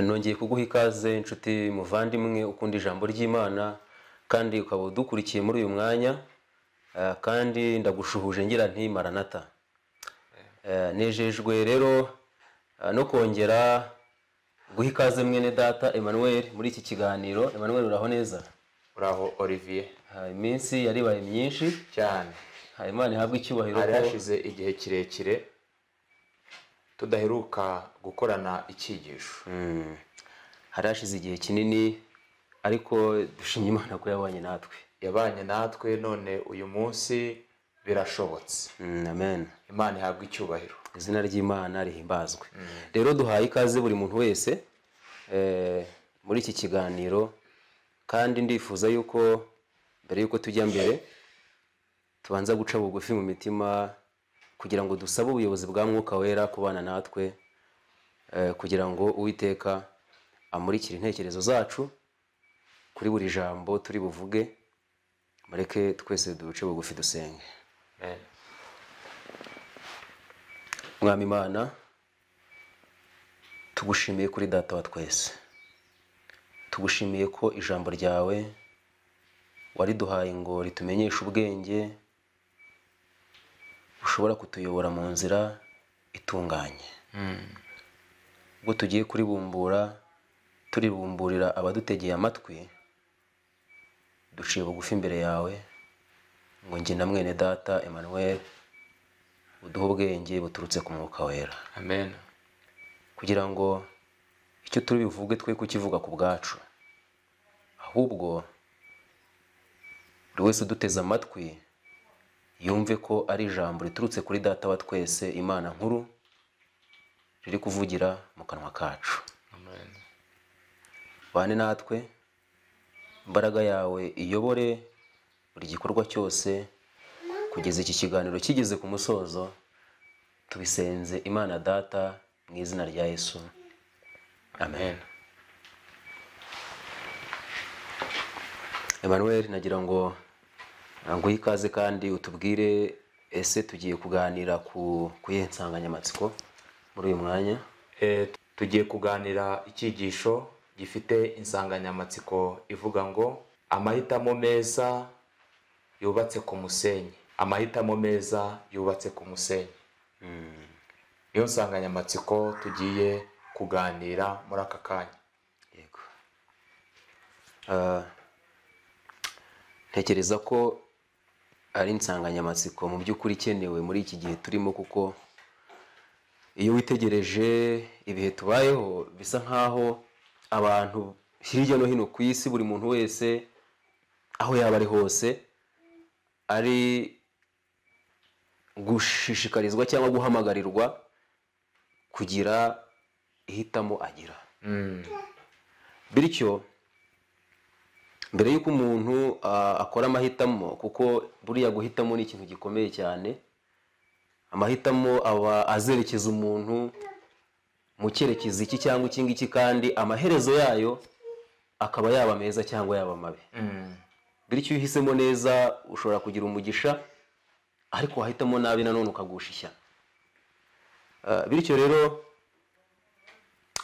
nongeye kuguha ikaze inshuti muvandimwe ukunda ijambo ry'imana kandi ukaba udukurikiye muri uyu mwanya eh, kandi ndagushuhuje ngira nti maranata Eh, nejejwe rero eh, no kongera guha ikaze mwene data emmanuel muri iki kiganiro emmanuel uraho neza uraho olivier Ah, iminsi yaribaye myinshi cyane Ah, imana ihabwe icyubahiro hari ko- hashize igihe kirekire tudaheruka gukorana icyigisho Mm. hari hashize igihe kinini ariko dushimye imana ko yabanye natwe yabanye natwe none uyu munsi birashobotse Mm, amen imana ihabwa icyubahiro izina ry'imana rihimbazwe rero duhaye ikaze buri muntu wese eh, muri iki kiganiro kandi ndifuza yuko mbere yuko tujya mbere tubanza guca bugufi mu mitima kugira ngo dusabe ubuyobozi bwa mwuka wera kubana natwe eh, kugira ngo uwiteka amurikire intekerezo zacu kuri buri jambo turi buvuge mureke twese duce bugufi dusenge Amen. mwami imana tugushimiye kuri data wa twese tugushimiye ko ijambo ryawe wariduhaye ngo ritumenyeshe ubwenge bushobora kutuyobora mu nzira itunganye ubwo tugiye kuribumbura turibumburira abadutegeye amatwi duciye bugufi imbere yawe ngo njye na mwene data emmanuel uduhe ubwenge buturutse ku mwuka wera amen kugira ngo icyo turi buvuge twe kukivuga ku bwacu ahubwo buri wese uduteze amatwi yumve ko ari ijambo riturutse kuri data wa twese imana nkuru riri kuvugira mu kanwa kacu amen bane natwe imbaraga yawe iyobore buri gikorwa cyose kugeza iki kiganiro kigeze ku musozo tubisenze imana data mu izina rya yesu amen emmanuel nagira ngo nguhe ikaze kandi utubwire ese tugiye kuganira ku ku iyihe nsanganyamatsiko muri uyu mwanya Eh, tugiye kuganira icyigisho gifite insanganyamatsiko ivuga ngo amahitamo meza yubatse ku musenyi amahitamo meza yubatse ku musenyi niyo nsanganyamatsiko tugiye kuganira muri aka kanya yego Ah, ntekereza ko ari insanganyamatsiko mu by'ukuri ikenewe muri iki gihe turimo kuko iyo witegereje ibihe tubayeho bisa nk'aho abantu hirya no hino ku isi buri muntu wese aho yaba ari hose ari gushishikarizwa cyangwa guhamagarirwa kugira ihitamo agira bityo mbere y'uko umuntu ah, akora amahitamo kuko buriya guhitamo ni ikintu gikomeye cyane amahitamo aba azerekeza umuntu mu cyerekezo iki cyangwa iki ngiki kandi amaherezo yayo akaba yaba meza cyangwa yaba mabi bityo iyo uhisemo neza ushobora kugira umugisha ariko wahitamo nabi nanone ukagusha ishyano Ah, bityo rero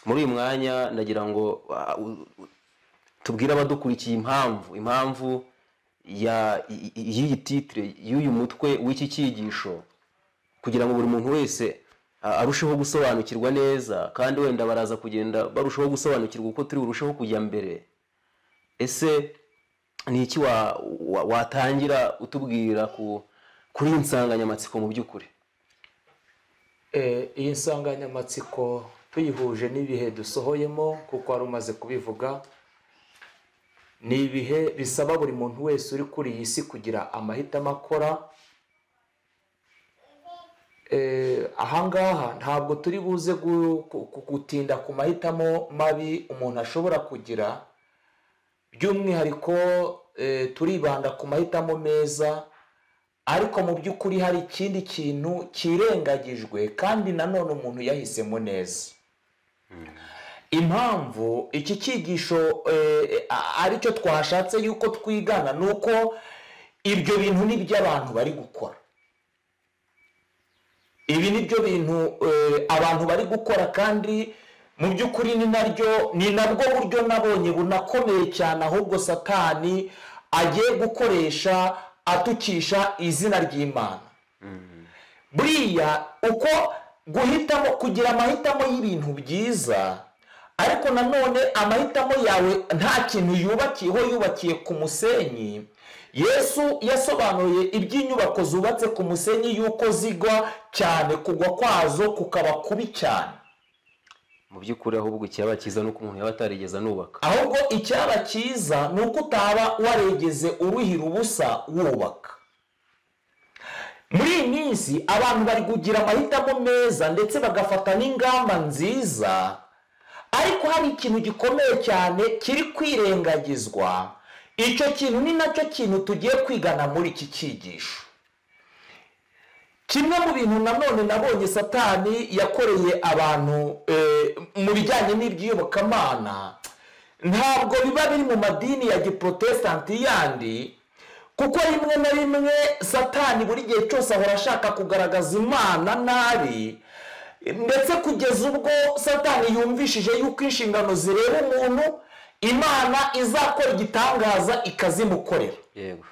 muri uyu mwanya ndagira ngo ah, u- u- tubwire abadukurikiye impamvu impamvu ya i- i- y'iyi titire y'uyu mutwe w'iki cyigisho kugira ngo buri muntu wese ah, arusheho gusobanukirwa neza kandi wenda baraza kugenda barushaho gusobanukirwa uko turi burusheho kujya mbere ese ni iki wa- wa- watangira utubwira ku kuri iyi nsanganyamatsiko mu by'ukuri Eh, iyi nsanganyamatsiko tuyihuje n'ibihe dusohoyemo kuko wari umaze kubivuga ni ibihe bisaba buri muntu wese uri kuri iyi si kugira amahitamo akora Eh, ahangaha ntabwo turi buze gu- ku- ku- gutinda ku mahitamo mabi umuntu ashobora kugira by'umwihariko eh, turibanda ku mahitamo meza ariko mu by'ukuri hari ikindi kintu kirengagijwe kandi nanone umuntu yahisemo neza impamvu iki cyigisho eh, a- aricyo twashatse yuko twigana ni uko ibyo bintu ni iby'abantu bari gukora ibi ni byo bintu eh, abantu bari gukora kandi mu by'ukuri ni naryo ni nabwo buryo nabonye bunakomeye cyane ahubwo satani agiye gukoresha atukisha izina ry'imana buriya uko guhitamo kugira amahitamo y'ibintu byiza ariko nanone amahitamo yawe nta kintu yubakiyeho yubakiye ku musenyi yesu yasobanuye iby'inyubako zubatse ku musenyi y'uko zigwa cyane kugwa kwazo kukaba kubi cyane mu by'ukuri ahubwo icyaba cyiza ni uko umuntu yaba atarigeze anubaka ahubwo icyaba cyiza ni uko utaba waregeze uruhira ubusa wubaka muri iyi minsi abantu bari kugira amahitamo meza ndetse bagafata n'ingamba nziza ariko hari ikintu gikomeye cyane kiri kwirengagizwa icyo kintu ni nacyo kintu tugiye kwigana muri iki cyigisho kimwe mu bintu nanone nabonye satani yakoreye abantu eh, mu bijyanye n'iby'iyobokamana ntabwo biba biri mu madini ya giprotestanti yandi kuko rimwe na rimwe satani buri gihe cyose ahora ashaka kugaragaza imana nabi ndetse kugeza ubwo satani yumvishije yuko inshingano zireba umuntu imana izakora igitangaza ikazimukorera yego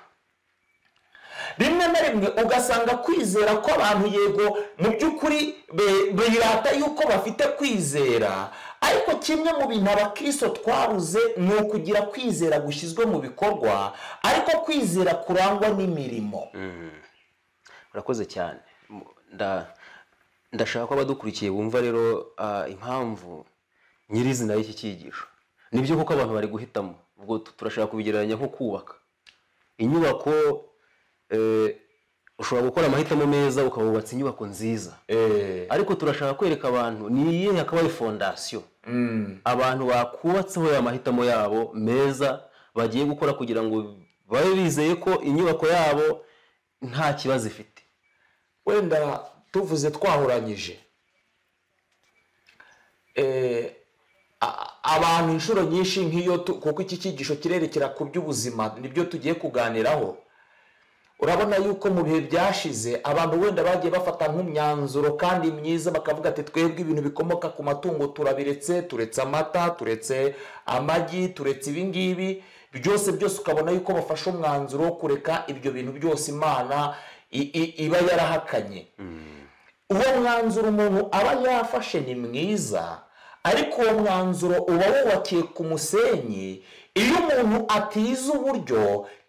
rimwe na rimwe ugasanga kwizera kw'abantu yego mu by'ukuri be- birata yuko bafite kwizera ariko kimwe mu bintu abakristo twabuze ni ukugira kwizera gushyizwe mu bikorwa ariko kwizera kurangwa n'imirimo urakoze cyane Mu- nda- ndashaka ko abadukurikiye bumva rero ah, impamvu nyirizina y'iki cyigisho nibyo kuko abantu bari guhitamo ubwo tu- turashaka kubigereranya nko kubaka inyubako eh, ushobora gukora amahitamo meza ukaba wubatse inyubako nziza Eh, ariko turashaka kwereka abantu ni iyihe hakabaho fondasiyo mm. abantu bakubatseho ya mahitamo yabo meza bagiye gukora kugira ngo babe bizeye ko inyubako yabo nta kibazo ifite wenda tuvuze twahuranyije Eh, a- abantu inshuro nyinshi nk'iyo tu- kuko iki cyigisho kirerekera ku by'ubuzima nibyo tugiye kuganiraho urabona yuko mu bihe byashize abantu wenda bagiye bafata nk'imyanzuro kandi myiza bakavuga ati twebwe ibintu bikomoka ku matungo turabiretse turetse amata turetse amagi turetse ibingibi byose byose ukabona yuko bafashe umwanzuro wo kureka ibyo bintu byose imana i- i- iba yarahakanye uwo mwanzuro umuntu aba yafashe ni mwiza ariko uwo mwanzuro uba wubakiye ku musenyi iyo umuntu atize uburyo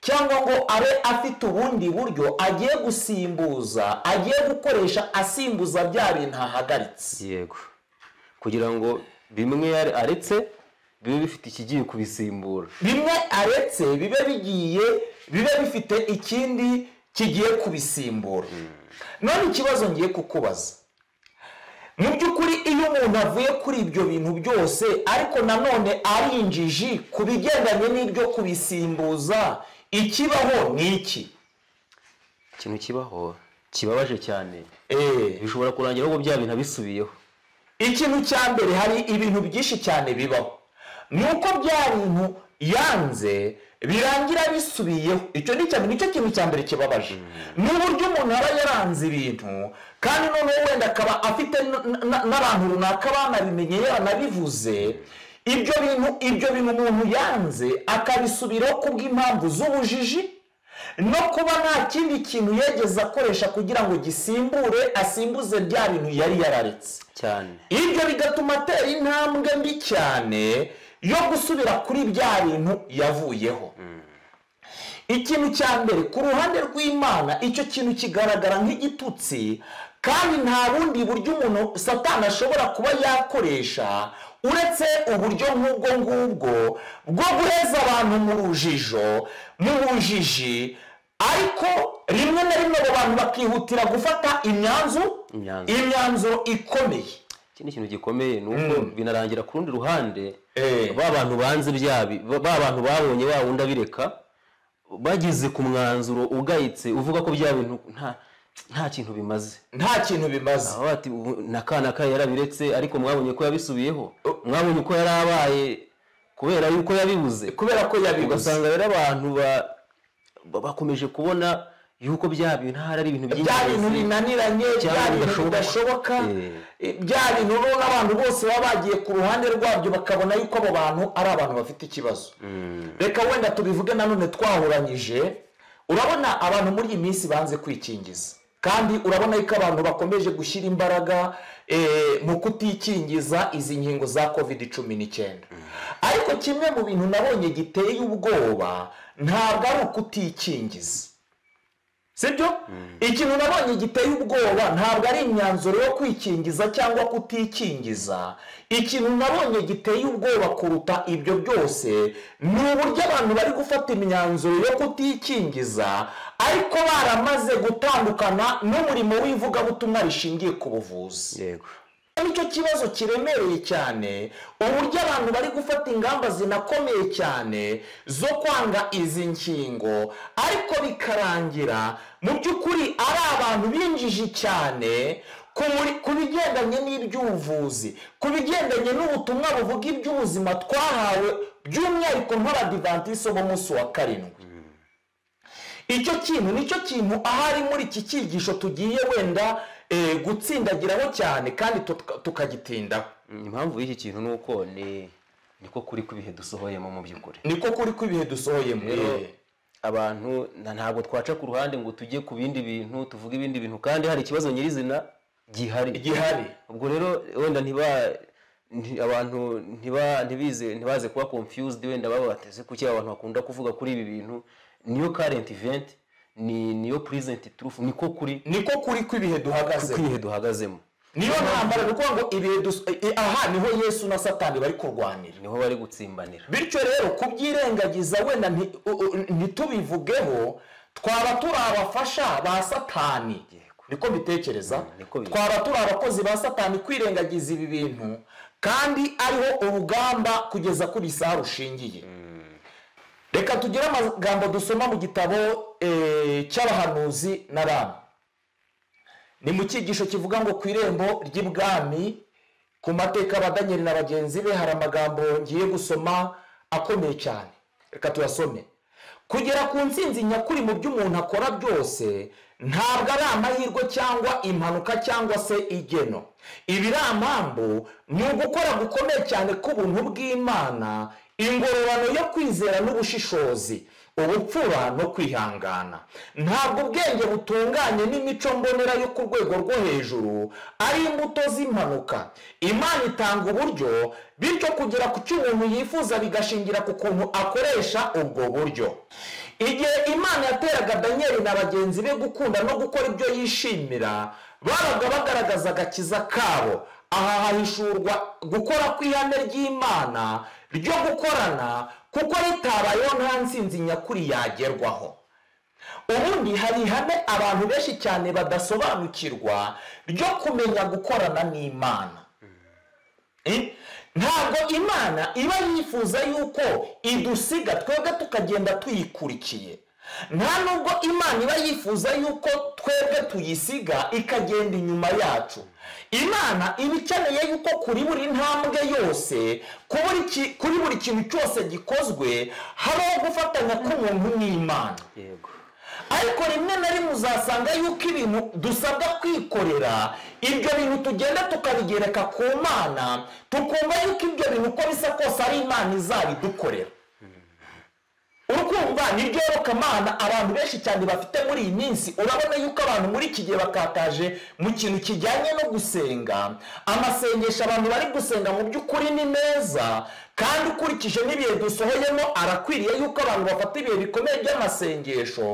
cyangwa ngo abe afite ubundi buryo agiye gusimbuza agiye gukoresha asimbuza bya bintu ahagaritse yego kugira ngo bimwe yare- aretse bibe bifite ikigiye kubisimbura bimwe aretse bibe bigiye bibe bifite ikindi kigiye kubisimbura none ikibazo ngiye kukubaza mu by'ukuri iyo umuntu avuye kuri ibyo bintu byose ariko nanone ari injiji ku bigendanye n'ibyo kubisimbuza ikibaho ni iki ikintu kibaho kibabaje cyane Eh, bishobora kurangira ahubwo bya bintu abisubiyeho ikintu cya mbere hari ibintu byinshi cyane bibaho ni uko bya bintu yanze birangira bisubiyeho icyo ni cya- nicyo kintu cya mbere kibabaje ni uburyo umuntu aba yaranze ibintu kandi noneho wenda akaba afite n- n- n'abantu runaka banabimenye yaranabivuze ibyo bintu ibyo bintu umuntu yanze akabisubiraho kubw'impamvu z'ubujiji no kuba nta kindi kintu yegeze akoresha kugira ngo gisimbure asimbuze bya bintu yari yararetse cyane ibyo bigatuma atera intambwe mbi cyane yo gusubira kuri bya bintu yavuyeho ikintu cya mbere ku ruhande rw'imana icyo kintu kigaragara nk'igitutsi kandi nta bundi buryo umuntu satani ashobora kuba yakoresha uretse uburyo nk'ubwo ngubwo bwo guheza abantu mu rujijo mu bujiji ariko rimwe na rimwe abo bantu bakihutira gufata imyanzuro Imyanzuro. imyanzuro ikomeye ikindi kintu gikomeye ni uko binarangira ku rundi ruhande Eh. ba bantu banze byabi ba bantu babonye ba wundi abireka bageze ku mwanzuro ugayitse uvuga ko bya bintu nta nta kintu bimaze nta kintu bimaze baba bati "Ubu na ka na ka yarabiretse ariko mwabonye ko yabisubiyeho mwabonye ko yari abaye kubera yuko yabibuze kubera ko yabibuze ugasanga rero abantu ba- ba- bakomeje kubona yuko bya bintu ntari ari ibintu bya bintu by'ingenzi binaniranye bya Cyangwa bintu bidashoboka. bidashoboka Eh. bya bintu rero n'abantu bose baba bagiye ku ruhande rwabyo bakabona yuko abo bantu ari abantu bafite ikibazo reka wenda tubivuge nanone twahuranyije urabona abantu muri iyi minsi banze kwikingiza kandi urabona yuko abantu bakomeje gushyira imbaraga eh, mu kutikingiza izi nkingo za covid cumi n'icyenda ariko kimwe mu bintu nabonye giteye ubwoba ntabwo ari ukutikingiza sibyo ikintu nabonye giteye ubwoba ntabwo ari imyanzuro yo kwikingiza cyangwa kutikingiza ikintu nabonye giteye ubwoba kuruta ibyo byose ni uburyo abantu bari gufata imyanzuro yo kutikingiza ariko baramaze gutandukana n'umurimo w'ivugabutumwa rishingiye ku buvuzi yego nicyo kibazo kiremereye cyane uburyo abantu bari gufata ingamba zinakomeye cyane zo kwanga izi nkingo ariko bikarangira mu by'ukuri ari abantu binjiji cyane ku muri- ku bigendanye n'iby'ubuvuzi ku bigendanye n'ubutumwa buvuga iby'ubuzima twahawe by'umwihariko nk'abadivantisite b'umunsi wa karindwi icyo kintu nicyo kintu ahari muri iki cyigisho tugiye wenda eh, gutsindagiraho cyane kandi tutka- tukagitindaho Mm, impamvu y'iki kintu ni uko ni niko kuri kw'ibihe dusohoyemo mu by'ukuri niko kuri ko ibihe dusohoyemo rero Eh, abantu na- ntabwo twaca ku ruhande ngo tujye ku bindi bintu tuvuge ibindi bintu kandi hari ikibazo nyirizina gihari gihari ubwo rero wenda ntiba nti- abantu ntiba ntibize ntibaze kuba confused wenda baba bateze kuki abantu bakunda kuvuga kuri ibi bintu niyo current event ni niyo present truth niko kuri niko kuri ko ibihe duhagaze kw'ibihe duhagazemo niyo ntambara ni ukuvuga ngo ibihe dus- eh, aha niho yesu na satani bari kurwanira niho bari gutsimbanira bityo rero kubyirengagiza wenda nti- u- u- ntitubivugeho twaba turi abafasha ba satani Yego. niko mbitekereza niko biri. twaba turi abakozi ba satani kwirengagiza ibi bintu kandi ariho urugamba kugeza kuri iyi saha rushingiye reka tugire amagambo dusoma mu gitabo eh, cy'abahanuzi na ramu ni mu cyigisho kivuga ngo ku irembo ry'ibwami ku mateka ya daniel na bagenzi be hari amagambo ngiye gusoma akomeye cyane reka tuyasome kugera ku ntsinzi nyakuri mu byo umuntu akora byose ntabwo ari amahirwe cyangwa impanuka cyangwa se igeno ibiramambu ni ugukora gukomeye cyane k'ubuntu bw'imana ingororano yo kwizera n'ubushishozi ubupfura no kwihangana ntabwo ubwenge butunganye n'imico mbonera yo ku rwego rwo hejuru ari imbuto z'impanuka imana itanga uburyo bityo kugera ku cyo umuntu yifuza bigashingira ku kuntu akoresha ubwo buryo igihe imana yateraga daniyeli na bagenzi be gukunda no gukora ibyo yishimira babaga bagaragaza agakiza kabo aha hahishurwa gukora kw'ihame ry'imana ryo gukorana kuko ritabayeho nta ntsinzi nyakuri yagerwaho ubundi hari ihame abantu benshi cyane badasobanukirwa ryo kumenya gukorana n'imana Eh? ntabwo imana iba yifuza yuko idusiga twebwe tukagenda tuyikurikiye nta nubwo imana iba yifuza yuko twebwe tuyisiga ikagenda inyuma yacu imana iba ikeneye yuko kuri buri ntambwe yose ku buri ki- kuri buri kintu cyose gikozwe habaho gufatanya k'umuntu n'imana yego ariko rimwe na rimwe uzasanga yuko ibintu dusabwa kwikorera ibyo bintu tugenda tukabigereka ku mana tukumva yuko ibyo bintu uko bisa kose ari imana izabidukorera urukumva ni mana abantu benshi cyane bafite muri iyi minsi urabona yuko abantu muri iki gihe bakataje mu kintu kijyanye no gusenga amasengesho abantu bari gusenga mu by'ukuri ni meza kandi ukurikije n'ibihe dusohoyemo arakwiriye yuko abantu bafata ibihe bikomeye by'amasengesho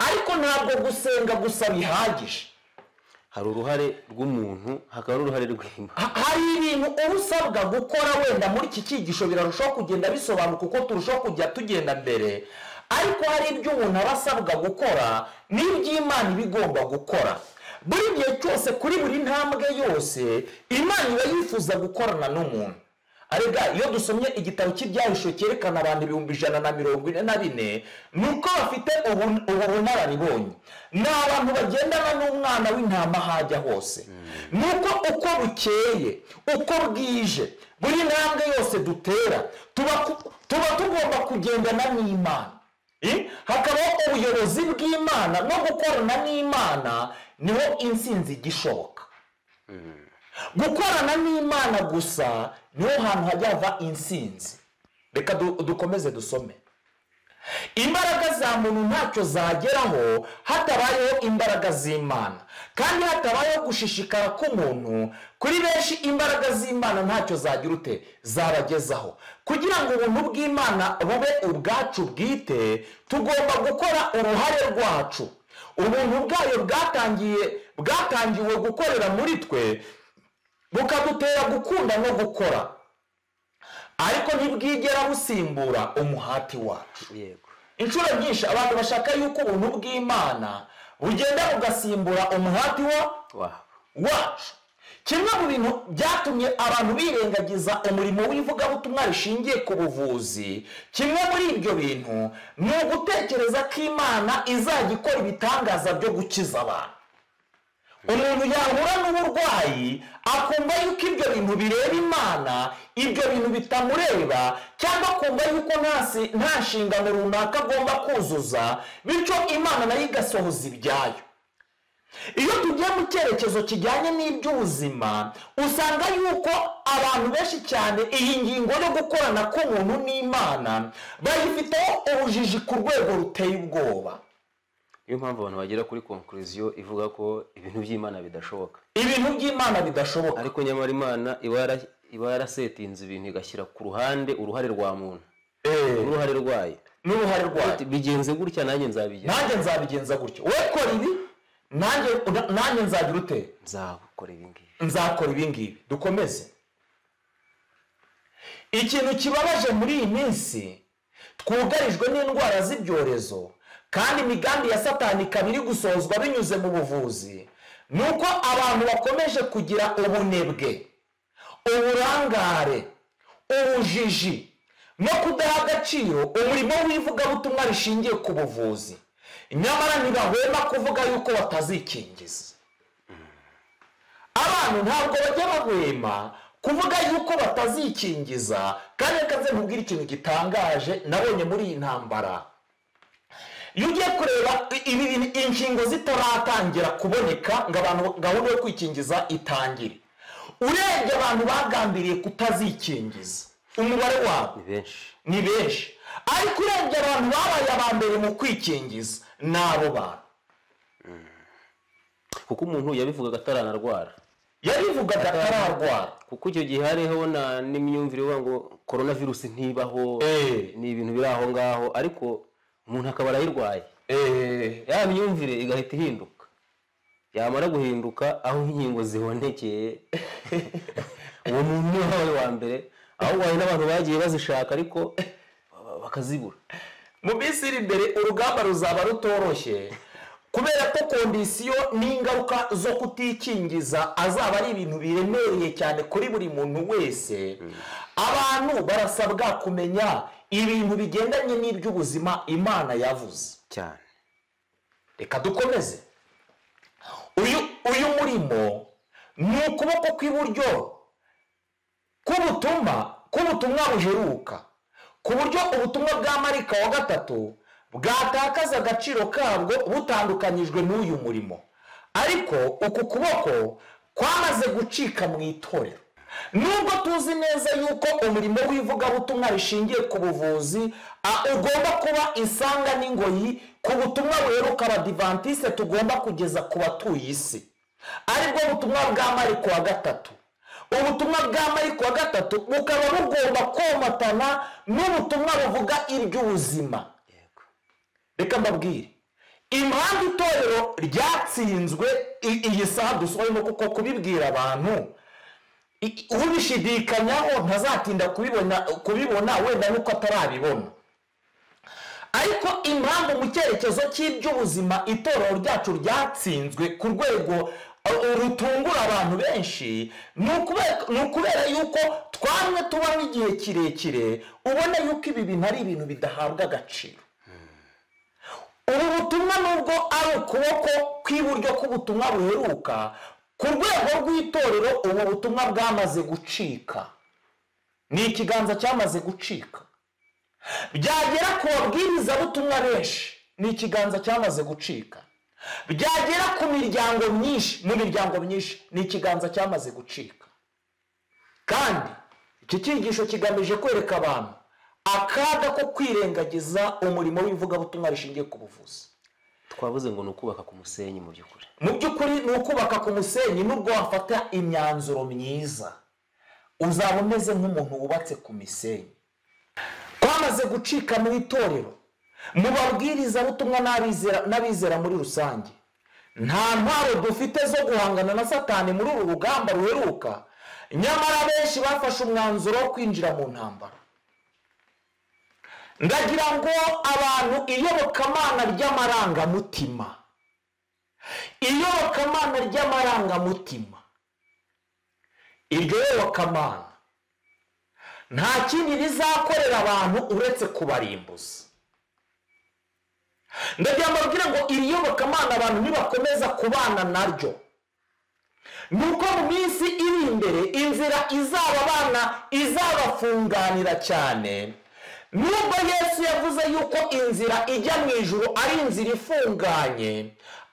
ariko ntabwo gusenga gusa bihagije hari uruhare rw'umuntu hakaba n'uruhare rw'imana Ha- hari ibintu uba usabwa gukora wenda muri iki cyigisho birarushaho kugenda bisobanuka uko turushaho kujya tugenda mbere ariko hari ibyo umuntu aba asabwa gukora n'ibyo imana iba igomba gukora buri gihe cyose kuri buri ntambwe yose imana iba yifuza gukorana n'umuntu arega iyo dusomye igitabo cy'ibyahisho cyerekana abantu ibihumbi ijana na mirongo ine na bine ni uko bafite ubu- ubu bunararibonye ni abantu bagendana n'umwana w'intama hajya hose ni uko uko bukeye uko bwije buri ntambwe yose dutera tuba ku- tuba tugomba kugendana n'imana Eh, hakabaho ubuyobozi bw'imana no gukorana n'imana niho intsinzi ijya ishoboka gukorana n'imana gusa niho hantu hajya hava intsinzi reka du- dukomeze dusome imbaraga za muntu ntacyo zageraho hatabayeho imbaraga z'imana kandi hatabayeho gushishikara k'umuntu kuri benshi imbaraga z'imana ntacyo zagira ute zabagezaho kugira ngo ubuntu bw'imana bube ubwacu bwite tugomba gukora uruhare rwacu ubuntu bwayo bwatangiye bwatangiwe gukorera muri twe bukadutera gukunda no gukora ariko ntibwigera busimbura umuhati wacu yego inshuro nyinshi abantu bashaka yuko ubuntu bw'imana bugenda bugasimbura umuhati wa wabo wacu kimwe mu bintu byatumye abantu birengagiza umurimo w'ivugabutumwa rishingiye ku buvuzi kimwe muri ibyo bintu ni ugutekereza ko imana izajya ikora ibitangaza byo gukiza abantu umuntu yahura n'uburwayi akumva yuko ibyo bintu bireba imana ibyo bintu bitamureba cyangwa akumva yuko nta si- nta nshingano runaka agomba kuzuza bityo imana nayo igasohoza ibyayo iyo tugiye mu cyerekezo kijyanye n'iby'ubuzima usanga yuko abantu benshi cyane iyi ngingo yo gukorana k'umuntu n'imana bayifiteho ubujiji ku rwego ruteye ubwoba niyo mpamvu abantu bagera kuri konkuriziyo ivuga ko ibintu by'imana bidashoboka ibintu by'imana bidashoboka ariko nyamara imana iba yara- iba yarasetinze ibintu igashyira ku ruhande uruhare rwa muntu Eh, n'uruhare rwayo n'uruhare rwayo Ati, bigenze gutya nanjye nzabigenza nanjye nzabigenza gutyo wowe kora ibi nanjye nanjye nzagira ute nzakora ibi ngibi nzakora ibi ngibi dukomeze ikintu kibabaje muri iyi minsi twugarijwe n'indwara z'ibyorezo kandi imigambi ya satani ikaba iri gusohozwa binyuze mu buvuzi ni uko abantu bakomeje kugira ubunebwe uburangare ubujiji no kudaha agaciro umurimo w'ivugabutumwa rishingiye ku buvuzi nyamara ntibahwema kuvuga yuko batazikingiza abantu ntabwo bajya bahwema kuvuga yuko batazikingiza kandi reka nze nkubwire ikintu gitangaje nabonye muri iyi ntambara iyo ugiye kureba i- ibi bintu- inkingo zitaratangira kuboneka ngo abantu gahunda yo kwikingiza itangire urebye abantu bagambiriye kutazikingiza umubare wabo ni benshi ni benshi ariko urebye abantu babaye aba mbere mu kwikingiza ni abo bantu kuko umuntu yabivugaga ataranarwara yabivugaga atararwara kuko icyo gihe hariho na n'imyumvire ivuga ngo korona virusi ntibaho Eh. ni ibintu biri aho ngaho ariko umuntu akaba arayirwaye ya myumvire igahita ihinduka yamara guhinduka aho inkingo zibonekeye uwo muntu niwe wabaye uwa mbere ahubwo hari n'abantu bagiye bazishaka ariko bakazibura mu minsi iri imbere urugamba ruzaba rutoroshye kubera ko kondisiyo n'ingaruka zo kutikingiza azaba ari ibintu biremereye cyane kuri buri muntu wese abantu barasabwa kumenya ibintu bigendanye n'iby'ubuzima imana yavuze cyane reka dukomeze uyu uyu murimo ni ukuboko kw'iburyo k'ubutumwa k'ubutumwa buheruka ku buryo ubutumwa bwa marika wa gatatu bwatakaza agaciro kabwo butandukanyijwe n'uyu murimo ariko uku kuboko kwamaze gucika mu itorero nubwo tuzi neza yuko umurimo w'ivugabutumwa rishingiye ku buvuzi a, ugomba kuba isanga n'ingoyi ku butumwa buheruka abadivantisite tugomba kugeza ku batuye isi aribwo butumwa bwa mariko wa gatatu ubutumwa bwa mariko wa gatatu bukaba bugomba komatana n'ubutumwa buvuga iby'ubuzima yego reka mbabwire impamvu itorero ryatsinzwe i- iyi saha dusohojemo kuko kubibwira abantu i- i- ubishidikanyaho ntazatinda kubibona kubibona wenda nuko atarabibona ariko impamvu mu cyerekezo cy'iby'ubuzima itorero ryacu ryatsinzwe ku rwego uh, rutungura abantu benshi ni ukube- ni ukubera yuko twamwe tubamo igihe kirekire ubona yuko ibi bintu ari ibintu bidahabwa agaciro ubu butumwa nubwo ari ukuboko kw'iburyo k'ubutumwa buheruka ku rwego rw'itorero ubu butumwa bwamaze gucika ni ikiganza cyamaze gucika byagera ku babwirizabutumwa benshi ni ikiganza cyamaze gucika byagera ku miryango myinshi mu miryango myinshi ni ikiganza cyamaze gucika kandi iki cyigisho kigamije kwereka abantu akaga ko kwirengagiza umurimo w'ivugabutumwa rishingiye ku buvuzi twavuze ngo ni ukubaka ku musenyi mu by'ukuri mu by'ukuri ni ukubaka ku musenyi nubwo wafata imyanzuro myiza uzaba umeze nk'umuntu wubatse ku misenyi twamaze gucika mu itorero mu babwirizabutumwa n'abizera- n'abizera muri rusange nta ntwaro dufite zo guhangana na satani muri uru rugamba ruheruka nyamara benshi bafashe umwanzuro wo kwinjira mu ntambara ndagira ngo abantu iyobokamana ry'amarangamutima iyobokamana ry'amarangamutima iryo yobokamana nta kindi rizakorera abantu uretse kubarimbuza ndagira ngo mbabwire ngo iri yobokamana abantu nibakomeza kubana naryo ni uko mu minsi iri imbere inzira izaba abana izabafunganira cyane nubwo yesu yavuze yuko inzira ijya mu ijuru ari inzira ifunganye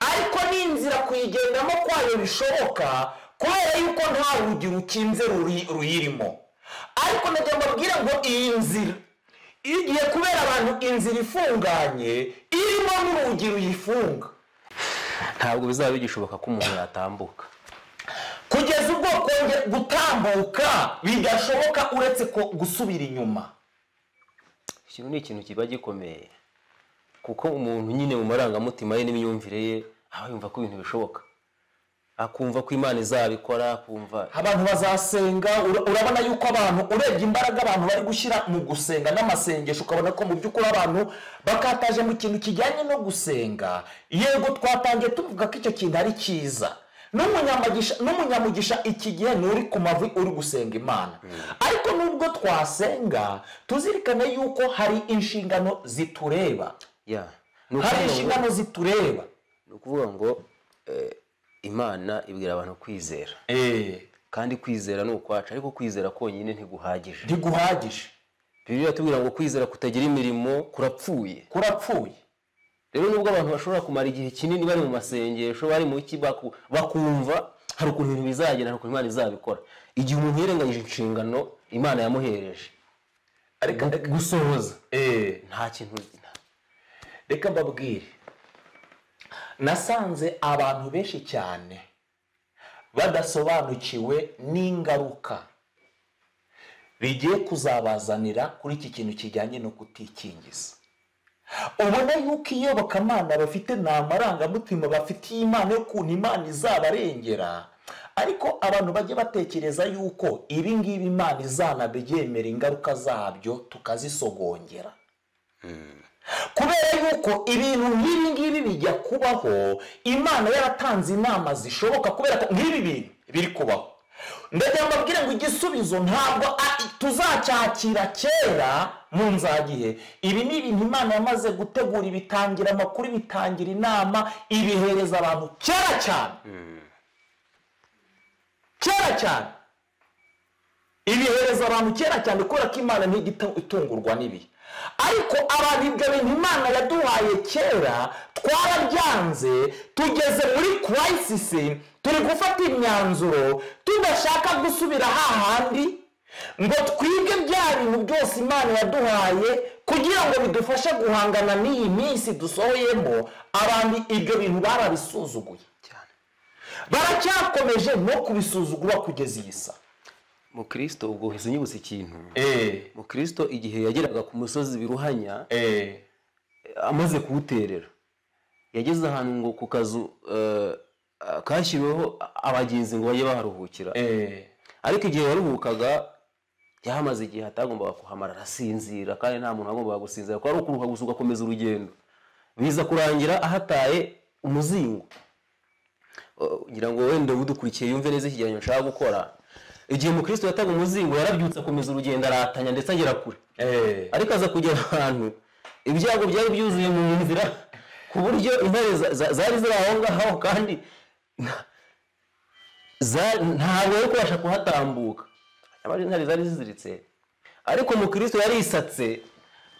ariko ni inzira kuyigendamo kwayo bishoboka kubera yuko nta rugi rukinze ruri- ruyirimo ariko ndagira mbabwire ngo iyi nzira igiye kubera abantu inzira ifunganye irimo n'urugi ruyifunga ntabwo bizaba bigishoboka ko umuntu yatambuka kugeza ubwo kongera gutambuka bidashoboka uretse ko gusubira inyuma ikintu ni ikintu kiba gikomeye kuko umuntu nyine mu marangamutima ye n'imyumvire ye aba yumva ko ibintu bishoboka akumva ko imana izabikora akumva abantu bazasenga ura- urabona yuko abantu urebye imbaraga abantu bari gushyira mu gusenga n'amasengesho ukabona ko mu by'ukuri abantu bakataje mu kintu kijyanye no gusenga yego twatangiye tuvuga ko icyo kintu ari cyiza n'umunyamagisha n'umunyamugisha iki gihe ni uri ku mavi uri gusenga imana ariko nubwo twasenga tuzirikane yuko hari inshingano zitureba ya ni hari ukuvuga ngo- inshingano zitureba ni ukuvuga ngo eh, imana ibwira abantu kwizera kandi kwizera ni ukwacu ariko kwizera konyine ntiguhagije ntiguhagije bibiliya iratubwira ngo kwizera kutagira imirimo kurapfuye kurapfuye rero nubwo abantu bashobora kumara igihe kinini bari mu masengesho bari mu ki baku- bakumva hari ukuntu ibintu bizagenda hari ukuntu imana izabikora igihe umuntu yirengagije inshingano imana yamuhereje ariko ariko- gusohoza Eh. nta kintu nta- reka mbabwire nasanze abantu benshi cyane badasobanukiwe n'ingaruka bigiye kuzabazanira kuri iki kintu kijyanye no kutikingiza ubona yuko iyobokamana bafite nta marangamutima bafitiye imana y'ukuntu imana izabarengera ariko abantu bajye batekereza yuko ibi ngibi imana izanabyemera ingaruka zabyo tukazisogongera kubera yuko ibintu nk'ibi ngibi bijya kubaho imana yaratanze inama zishoboka kubera ko nk'ibi bintu biri kubaho ndagira ngo mbabwire ngo igisubizo ntabwo a- tuzacyakira kera mu nzagihe ibi ni ibintu imana yamaze gutegura ibitangira amakuru ibitangira inama ibihereza abantu kera cyane kera cyane ibihereza abantu kera cyane kubera ko imana ntigita itungurwa n'ibi ariko abantu ibyo bintu imana yaduhaye kera twarabyanze tugeze muri kurayisisi turi gufata imyanzuro tudashaka gusubira hahandi ngo twige bya bintu byose imana yaduhaye kugira ngo bidufashe guhangana n'iyi minsi dusohoyemo abantu ibyo bintu barabisuzuguye cyane baracyakomeje no kubisuzugura kugeza iyi saa mu kirisito ubwo unyibutse ikintu mu kirisito igihe yageraga ku musozi biruhanya amaze kuwuterera yageze ahantu ngo ku kazu eh, kashyiriweho abagenzi ngo bajye baharuhukira ariko igihe yaruhukaga yahamaze igihe atagombaga kuhamara arasinzira kandi nta muntu wagombaga gusinzira kuko ari ukuruhuka gusa ugakomeza urugendo biza kurangira ahataye umuzingo Uh, ngira ngo wenda udukurikiye yumve neza ikigereranyo nshaka gukora igihe umukristo yataga umuzingo yarabyutse akomeza urugendo aratanya ndetse agera kure ariko aza kugera ahantu ibyago byari byuzuye mu nzira ku buryo intare za- za- zari ziri aho ngaho kandi nta- za- ntabwo yari kubasha kuhatambuka nyamara intare zari ziziritse ariko umukristo yarisatse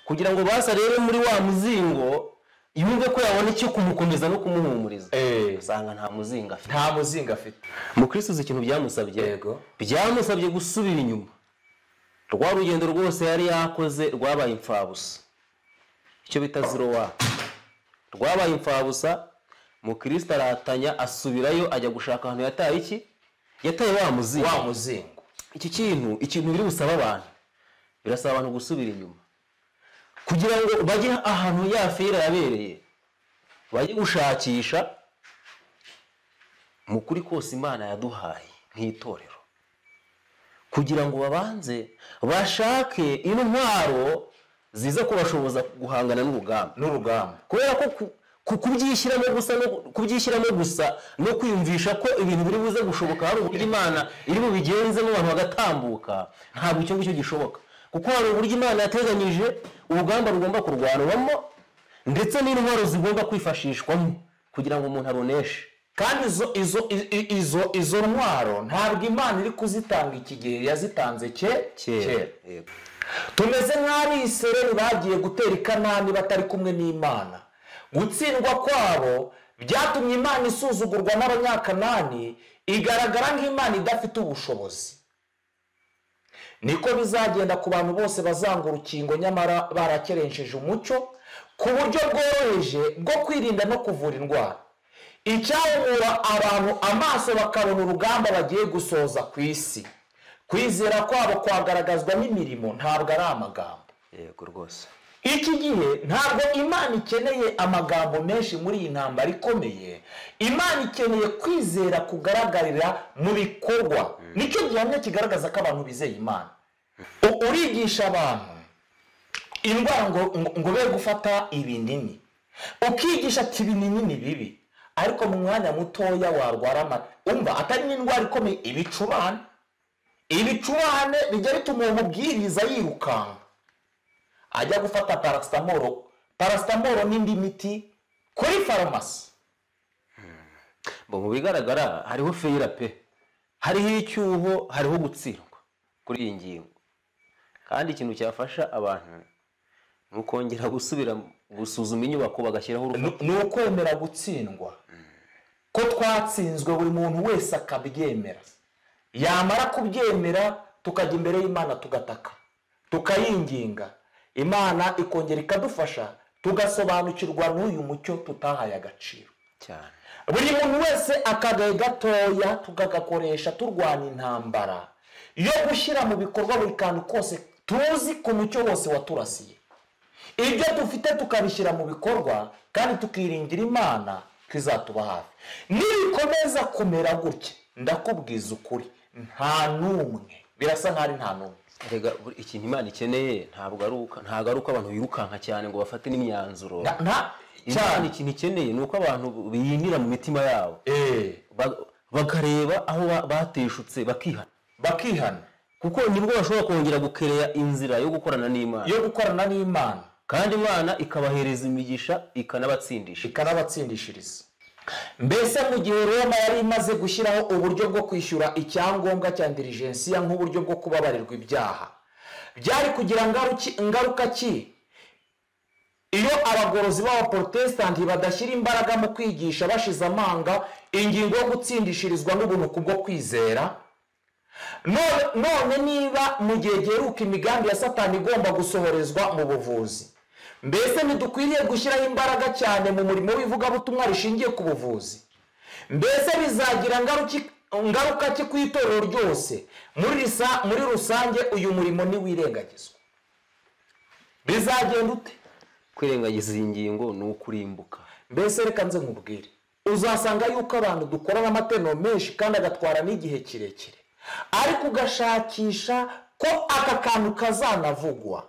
kugira ngo basi arebe muri wa muzingo yumve ko yabona icyo kumukomeza no kumuhumuriza Eh. usanga nta muzingo afite nta muzinga afite mukristo uzi ikintu byamusabye Yego. byamusabye gusubira inyuma rwa rugendo rwose yari yakoze rwabaye imfabusa icyo bita zero waka rwabaye imfabusa mukristo aratanya asubirayo ajya gushaka ahantu yataye iki yataye wa muzingo wa muzingo iki kintu ikintu biri busaba abantu birasaba abantu gusubira inyuma kugira ngo bajye ahantu ya fera yabereye bajye gushakisha mu kuri kose imana yaduhaye nk'itorero kugira ngo babanze bashake intwaro ziza kubashoboza guhangana n'urugamba n'urugamba kubera ko ku- ku- kubyishyiramo gusa no ku- kubyishyiramo gusa no kwiyumvisha ko ibintu biri buze gushoboka hari uburyo imana iri bubigenzemo abantu bagatambuka ntabwo icyo ngicyo gishoboka kuko hari uburyo imana yateganyije urugamba rugomba kurwanwamo ndetse n'intwaro zigomba kwifashishwamo kugira ngo umuntu aruneshe kandi izo izo i- i- izo izo ntwaro ntabwo imana iri kuzitanga iki gihe yazitanze ke kera kera Yego. tumeze nk'abisereri bagiye gutera i kanani batari kumwe n'imana gutsindwa kwabo byatumye imana isuzugurwa n'abanyakanani igaragara nk'imana idafite ubushobozi niko bizagenda ku bantu bose bazanga urukingo nyamara barakerenjeje umucyo ku buryo bworoheje bwo kwirinda no kuvura indwara icyahumura abantu amaso bakabona urugamba bagiye gusoza ku isi kwizera kwabo kwagaragazwa n'imirimo ntabwo ari amagambo yego rwose iki gihe ntabwo imana ikeneye amagambo menshi muri iyi ntambara ikomeye imana ikeneye kwizera kugaragarira mu bikorwa nicyo gihamya kigaragaza ko abantu bizeye imana U- urigisha abantu indwara ngo ngo- ngo be gufata ibinini ukigisha ati ibinini ni bibi ariko mu mwanya mutoya warwara ama- umva atari n'indwara ikomeye ibicurane ibicurane bijya bituma uwo mubwiriza yirukanka ajya gufata parasitamoro parasitamoro n'indi miti kuri farumasi Bo mu bigaragara hariho feyira pe hariho icyuho hariho gutsindwa kuri iyi ngingo kandi ikintu cyafasha abantu ni ukongera gusubira gusuzuma inyubako bagashyiraho urukundo ni ukwemera gutsindwa ko twatsinzwe buri muntu wese akabyemera yamara kubyemera tukajya imbere y'imana tugataka tukayinginga imana ikongera ikadufasha tugasobanukirwa n'uyu mucyo tutahaye agaciro cyane buri muntu wese akagaye gatoya tukagakoresha turwana intambara yo gushyira mu bikorwa buri kantu kose tuzi ku mucyo wose waturasiye ibyo dufite tukabishyira mu bikorwa kandi tukiringira imana ko izatuba hafi nibikomeza kumera gutya ndakubwiza ukuri nta n'umwe birasa nk'aho ari nta n'umwe Erega buri- ikintu imana ikeneye ntabwo ari uko- ntabwo ari uko abantu birukanka cyane ngo bafate n'imyanzuro Nta- nta imana cyane ikintu ikeneye ni uko abantu biyinira mu mitima yabo Eh, Ba- bakareba aho ba- bateshutse bakihana bakihana kuko nibwo bashobora kongera gukereya inzira yo gukorana n'imana yo gukorana n'imana kandi imana ikabahereza imigisha ikanabatsindisha ikanabatsindishiriza mbese mu gihe roma yari imaze gushyiraho uburyo bwo kwishyura icyangombwa cya dirijensiya nk'uburyo bwo kubabarirwa ibyaha byari kugira ngaruki- ingaruka ki iyo abagorozi b'abaporotesitanti badashyira imbaraga mu kwigisha bashize amanga ingingo yo gutsindishirizwa n'ubunuku bwo kwizera none none niba mu gihe giheruka imigambi ya satani igomba gusohorezwa mu buvuzi mbese ntidukwiriye gushyiraho imbaraga cyane mu murimo w'ivugabutumwa rishingiye ku buvuzi mbese bizagira ngaruki ngaruka ki ku itorero ryose muri risa- muri rusange uyu murimo ntiwirengagizwa bizagenda ute kwirengagiza iyi ngingo ni ukurimbuka mbese reka nze nkubwire uzasanga yuko abantu dukorana amaterano menshi kandi agatwara n'igihe kirekire ariko ugashakisha ko aka kantu kazanavugwa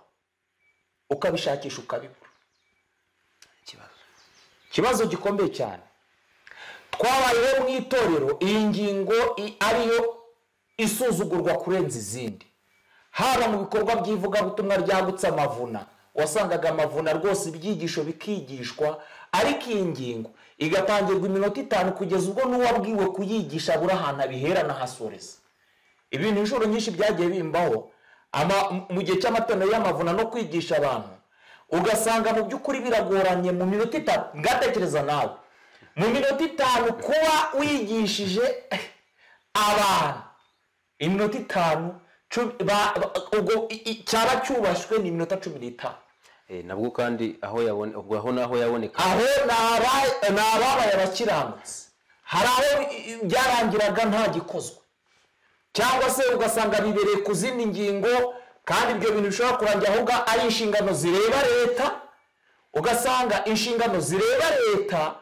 ukabishakisha ukabibura ikibazo ikibazo gikomeye cyane twabayeho mu itorero iyi ngingo i- ariyo isuzugurwa kurenza izindi haba mu bikorwa by'ivugabutumwa ryagutse amavuna wasangaga amavuna rwose ibyigisho bikigishwa ariko iyi ngingo igatangirwa iminota itanu kugeza ubwo n'uwabwiwe kuyigisha abura ahantu abihera n'ahasoreza ibintu inshuro nyinshi byagiye bimbaho ama- mu gihe cy'amatorero y'amavuna no kwigisha abantu ugasanga mu by'ukuri biragoranye mu minota itanu ngatekereza nawe mu minota itanu kuba wigishije abantu iminota itanu cumi- ba- ba- ubwo i- i- cyaba cyubashywe ni iminota cumi n'itanu Eh, nabwo kandi aho yabone ubwo aho naho yaboneka aho ni aba- ni ababaye abakiranutsi hari aho i- i- byarangiraga nta gikozwe cyangwa se ugasanga bibereye ku zindi ngingo kandi ibyo bintu bishobora kurangira ahubwo ari inshingano zireba leta ugasanga inshingano zireba leta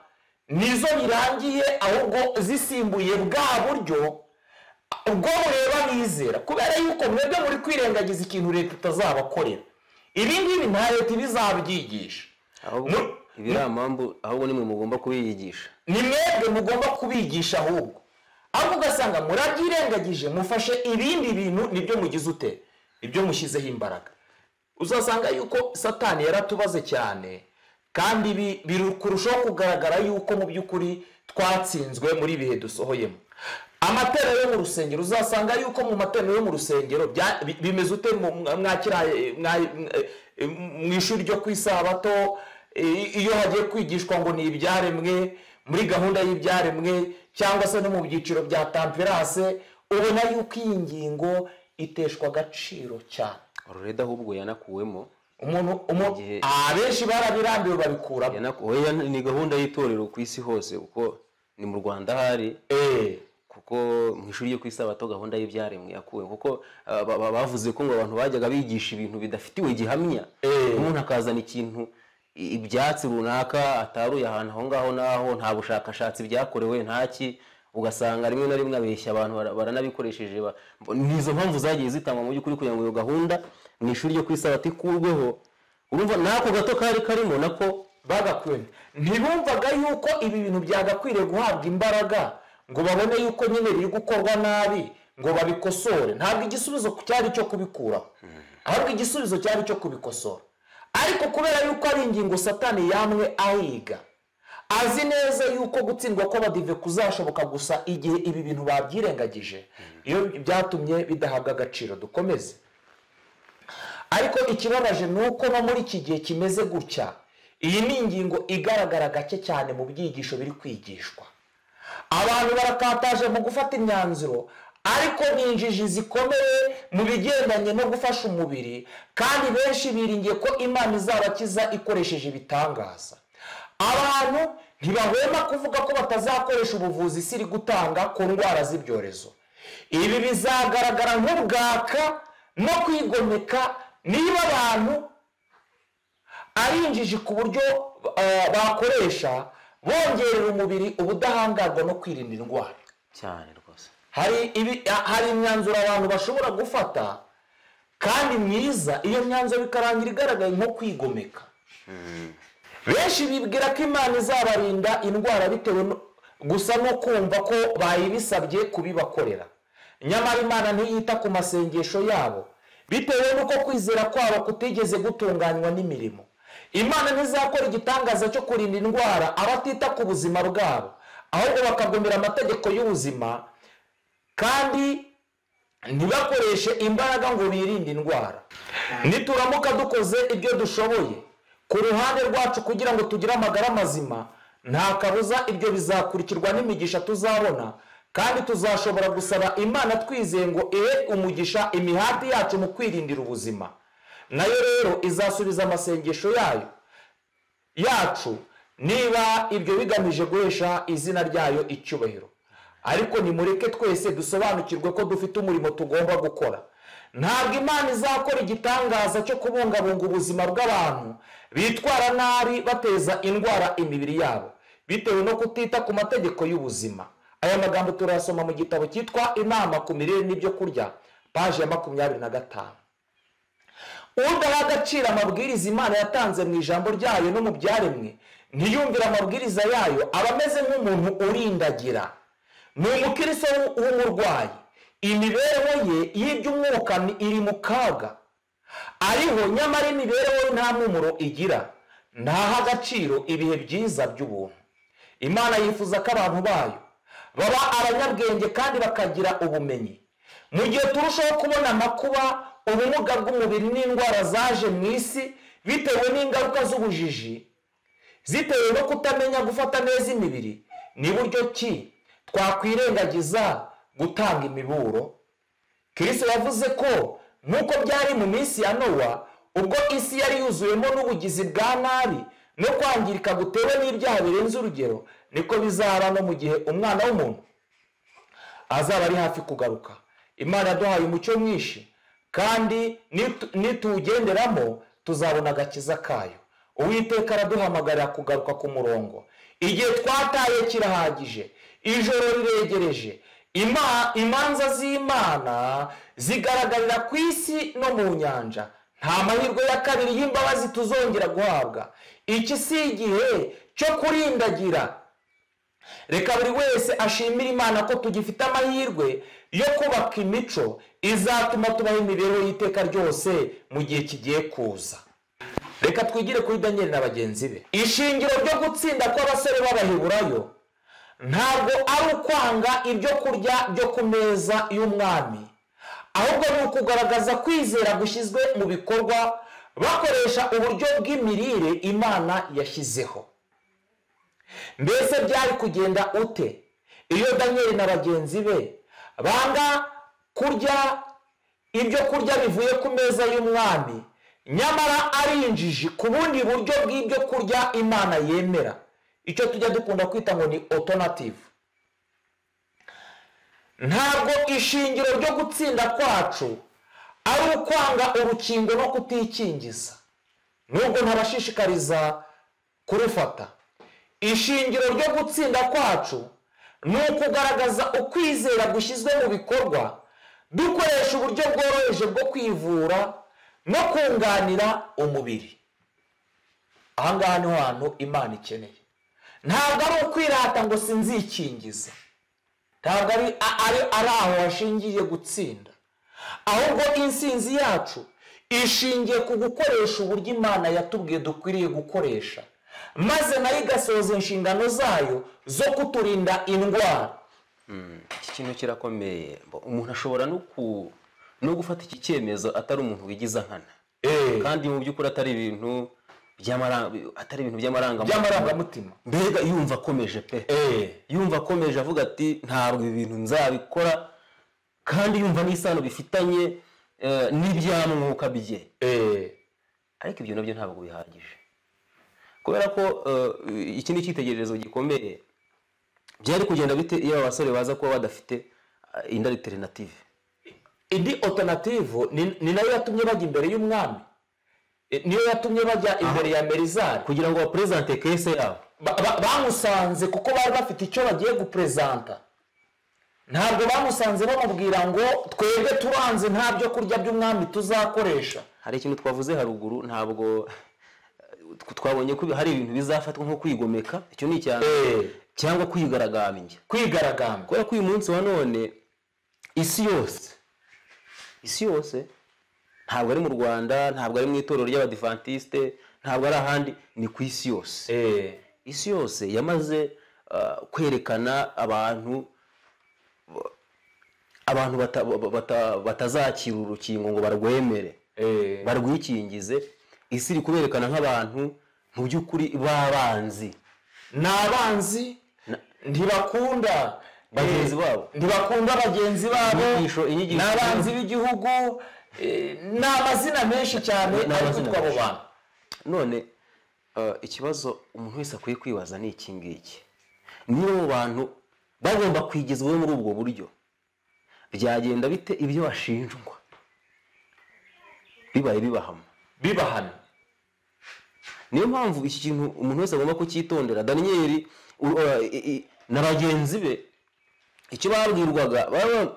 nizo birangiye ahubwo zisimbuye bwa buryo ubwo mureba bizera kubera yuko mwebwe muri kwirengagiza ikintu leta itazabakorera ibi ngibi nta leta ibizabyigisha ahubwo Mu- ibiramambu ahubwo nimwe mugomba kubiyigisha ni mwebwe mugomba kubigisha ahubwo ahubwo ugasanga murabyirengagije mufashe ibindi bintu nibyo mugize ute ibyo mushyizeho imbaraga uzasanga yuko satani yaratubaze cyane kandi bi- biri kurushaho kugaragara yuko mu by'ukuri twatsinzwe muri ibihe dusohoyemo amatorero yo mu rusengero uzasanga yuko mu matorero yo mu rusengero bya- bi- bimeze ute mu- mwakira eh, mwa- eh, mu ishuri ryo ku isabato eh, iyo hagiye kwigishwa ngo ni ibyaremwe muri gahunda y'ibyaremwe cyangwa se no mu byiciro bya tamperance ubona yuko iyi ngingo iteshwa agaciro cyane rureda ahubwo yanakuwemo umuntu umu- Igihe- abenshi barabirambiwe babikuramo yanaku- oya, ni gahunda y'itorero ku isi hose kuko ni mu rwanda hari Eh, kuko mu ishuri ryo ku isabato gahunda y'ibyaremwe yakuwe kuko ah, ba- ba- bavuze ko ngo abantu bajyaga bigisha ibintu bidafitiwe gihamya Eh. umuntu akazana ikintu i- ibyatsi runaka ataruye ahantu aho ngaho n'aho nta bushakashatsi byakorewe ntaki ugasanga rimwe na rimwe abeshya abantu bara- baranabikoresheje ba- mbo- ni izo mpamvu zagiye zitangwa mu by'ukuri kugira ngo iyo gahunda mu ishuri ryo ku isabato ikurweho urumva n'ako gato kari karimo nako bagakwiriye ntibumvaga yuko ibi bintu byagakwiriye guhabwa imbaraga ngo babone yuko nyine biri gukorwa nabi ngo babikosore ntabwo igisubizo cyari icyo kubikuraho ahubwo igisubizo cyari icyo kubikosora ariko kubera yuko ari ingingo satani yamwe ahiga azi neza yuko gutsindwa kw'abadive kuzashoboka gusa igihe ibi bintu babyirengagije iyo byatumye bidahabwa agaciro dukomeze ariko ikibabaje ni uko no muri iki gihe kimeze gutya iyi ni ingingo igaragara gake cyane mu byigisho biri kwigishwa abantu barakataje mu gufata imyanzuro ariko ni injiji zikomeye mu bigendanye no gufasha umubiri kandi benshi biringiye ko imana izabakiza ikoresheje ibitangaza abantu ntibahwema kuvuga ko batazakoresha ubuvuzi isi iri gutanga ku ndwara z'ibyorezo ibi bizagaragara nk'ubwaka no kwigomeka niba abantu ari injiji ku buryo eh, bakoresha bongerera umubiri ubudahangarwa no kwirinda indwara cyane rwose hari ibi a- hari imyanzuro abantu bashobora gufata kandi myiza iyo myanzuro ikarangira igaragaye nko kwigomeka benshi bibwira ko imana izabarinda indwara bitewe no- gusa no kumva ko bayibisabye kubibakorera nyamara imana ntiyita ku masengesho yabo bitewe n'uko kwizera kwabo kutigeze gutunganywa n'imirimo imana ntizakora igitangaza cyo kurinda indwara abatita ku buzima bwabo ahubwo bakagomera amategeko y'ubuzima kandi ntibakoreshe imbaraga ngo birinde indwara nituramuka dukoze ibyo dushoboye ku ruhande rwacu kugira ngo tugire amagara mazima nta kabuza ibyo bizakurikirwa n'imigisha tuzabona kandi tuzashobora gusaba imana twizeye ngo ihe umugisha imihati yacu mu kwirindira ubuzima nayo rero izasubiza amasengesho yayo yacu niba ibyo bigamije guhesha izina ryayo icyubahiro ariko nimureke twese dusobanukirwe ko dufite umurimo tugomba gukora ntabwo imana izakora igitangaza cyo kubungabunga ubuzima bw'abantu bitwara nabi bateza indwara imibiri yabo bitewe no kutita ku mategeko y'ubuzima aya magambo turayasoma mu gitabo cyitwa inama ku mirire n'ibyo kurya paje ya makumyabiri na gatanu udaha agaciro amabwiriza imana yatanze mu ijambo ryayo no mu byaremwe ntiyumvire amabwiriza yayo aba ameze nk'umuntu urindagira ni umukiriso w'umurwayi imibereho ye y'iby'umwuka ni- iri mu kaga ariho nyamara imibereho ye nta mpumuro igira ntaha agaciro ibihe byiza by'ubuntu imana yifuza ko abantu bayo baba abanyabwenge kandi bakagira ubumenyi mu gihe turushaho kubona amakuba ubumuga bw'umubiri n'indwara zaje mu isi bitewe n'ingaruka z'ubujiji zitewe no kutamenya gufata neza imibiri ni buryo ki twakwirengagiza gutanga imiburo kirisito yavuze ko nk'uko byari mu minsi ya nowa ubwo isi yari yuzuyemo n'ubugizi bwa nabi no kwangirika gutewe n'ibyaha birenze urugero niko bizaba no mu gihe umwana w'umuntu azaba ari hafi kugaruka imana yaduhaye umucyo mwinshi kandi nitu- nituwugenderamo tuzabona agakiza kayo uwiteka araduhamagarira kugaruka ku murongo igihe twataye kirahagije ijoro riregereje Ima- imanza z'imana zigaragarira ku isi no mu nyanja nta mahirwe ya kabiri y'imbabazi tuzongera guhabwa iki si igihe cyo kurindagira reka buri wese ashimira imana ko tugifite amahirwe yo kubaka imico izatuma tubaho imibereho y'iteka ryose mu gihe kigiye kuza reka twigire kuri daniyeli na bagenzi be ishingiro ryo gutsinda kw'abasore b'abaheburayo ntabwo ari ukwanga ibyo kurya byo ku meza y'umwami ahubwo ni ukugaragaza kwizera gushyizwe mu bikorwa bakoresha uburyo bw'imirire imana yashyizeho mbese byari kugenda ute iyo daniyeli na bagenzi be banga kurya ibyo kurya bivuye ku meza y'umwami nyamara ari injiji ku bundi buryo bw'ibyo kurya imana yemera icyo tujya dukunda kwita ngo ni otonative ntabwo ishingiro ryo gutsinda kwacu ari ukwanga urukingo no kutikingiza nubwo ntabashishikariza kurufata ishingiro ryo gutsinda kwacu ni ukugaragaza ukwizera gushyizwe mu bikorwa dukoresha uburyo bworoheje bwo kwivura no kunganira umubiri aha ngaha niho hantu imana ikeneye ntabwo ari ukwirata ngo sinzikingize ntabwo ari ari ari aho hashingiye gutsinda ahubwo insinzi yacu ishingiye ku gukoresha uburyo imana yatubwiye dukwiriye gukoresha maze nayo igasohoza inshingano zayo zo kuturinda indwara iki kintu kirakomeye Mbo- umuntu ashobora no ku no gufata iki cyemezo atari umuntu wigiza nkana Eh, kandi mu by'ukuri atari ibintu by'amara- atari ibintu by'amarangamutima by'amarangamutima mbega yumva akomeje pe Eh, yumva akomeje avuga ati ntabwo ibi bintu nzabikora kandi yumva n'isano bifitanye eh, n'ibyamwuka bye eh, ariko ibyo nabyo ntabwo bihagije kubera ko eh, iki ni icyitegererezo gikomeye byari kugenda bite iyo aba basore baza kuba badafite eh, indi alternative indi alternative ni ni nayo yatumye bajya imbere y'umwami Eh, niyo yatumye bajya imbere ya merizari kugira ngo baperezante kese yabo Ba- ba- bamusanze kuko bari bafite icyo bagiye guperezanta ntabwo bamusanze bamubwira ngo twebwe turanze nta byo kurya by'umwami tuzakoresha hari ikintu twavuze haruguru ntabwo eh, twabonye ko hari ibintu bizafatwa nko kwigomeka icyo ni icya mbere, Eh. cyangwa kwigaragambya kwigaragambya kubera ko uyu munsi wa none isi yose isi yose ntabwo ari mu rwanda ntabwo ari mu itorero ry'abadivantisite ntabwo ari ahandi ni ku isi yose Eh, isi yose yamaze ah, kwerekana abantu abantu bata- ba- bata- batazakira urukingo ngo barwemere eh, barwikingize isi iri kuberekana nk'abantu mu by'ukuri b'abanzi ni abanzi ntibakunda bagenzi eh, babo ntibakunda bagenzi babo Inyigisho- inyigisho- ni abanzi b'igihugu eh, ni amazina menshi cyane Ni ari amazina kwitwa abo menshi. bantu none eh, ikibazo umuntu wese akwiye kwibaza ni iki ngiki niba mu bantu bagomba kwigizwaho muri ubwo buryo byagenda bite ibyo bashinjwa bibaye bibahama bibahana niyo mpamvu iki kintu umuntu wese agomba kucyitondera daniyeli u- uh, i- i- na bagenzi be icyo babwirwaga baba-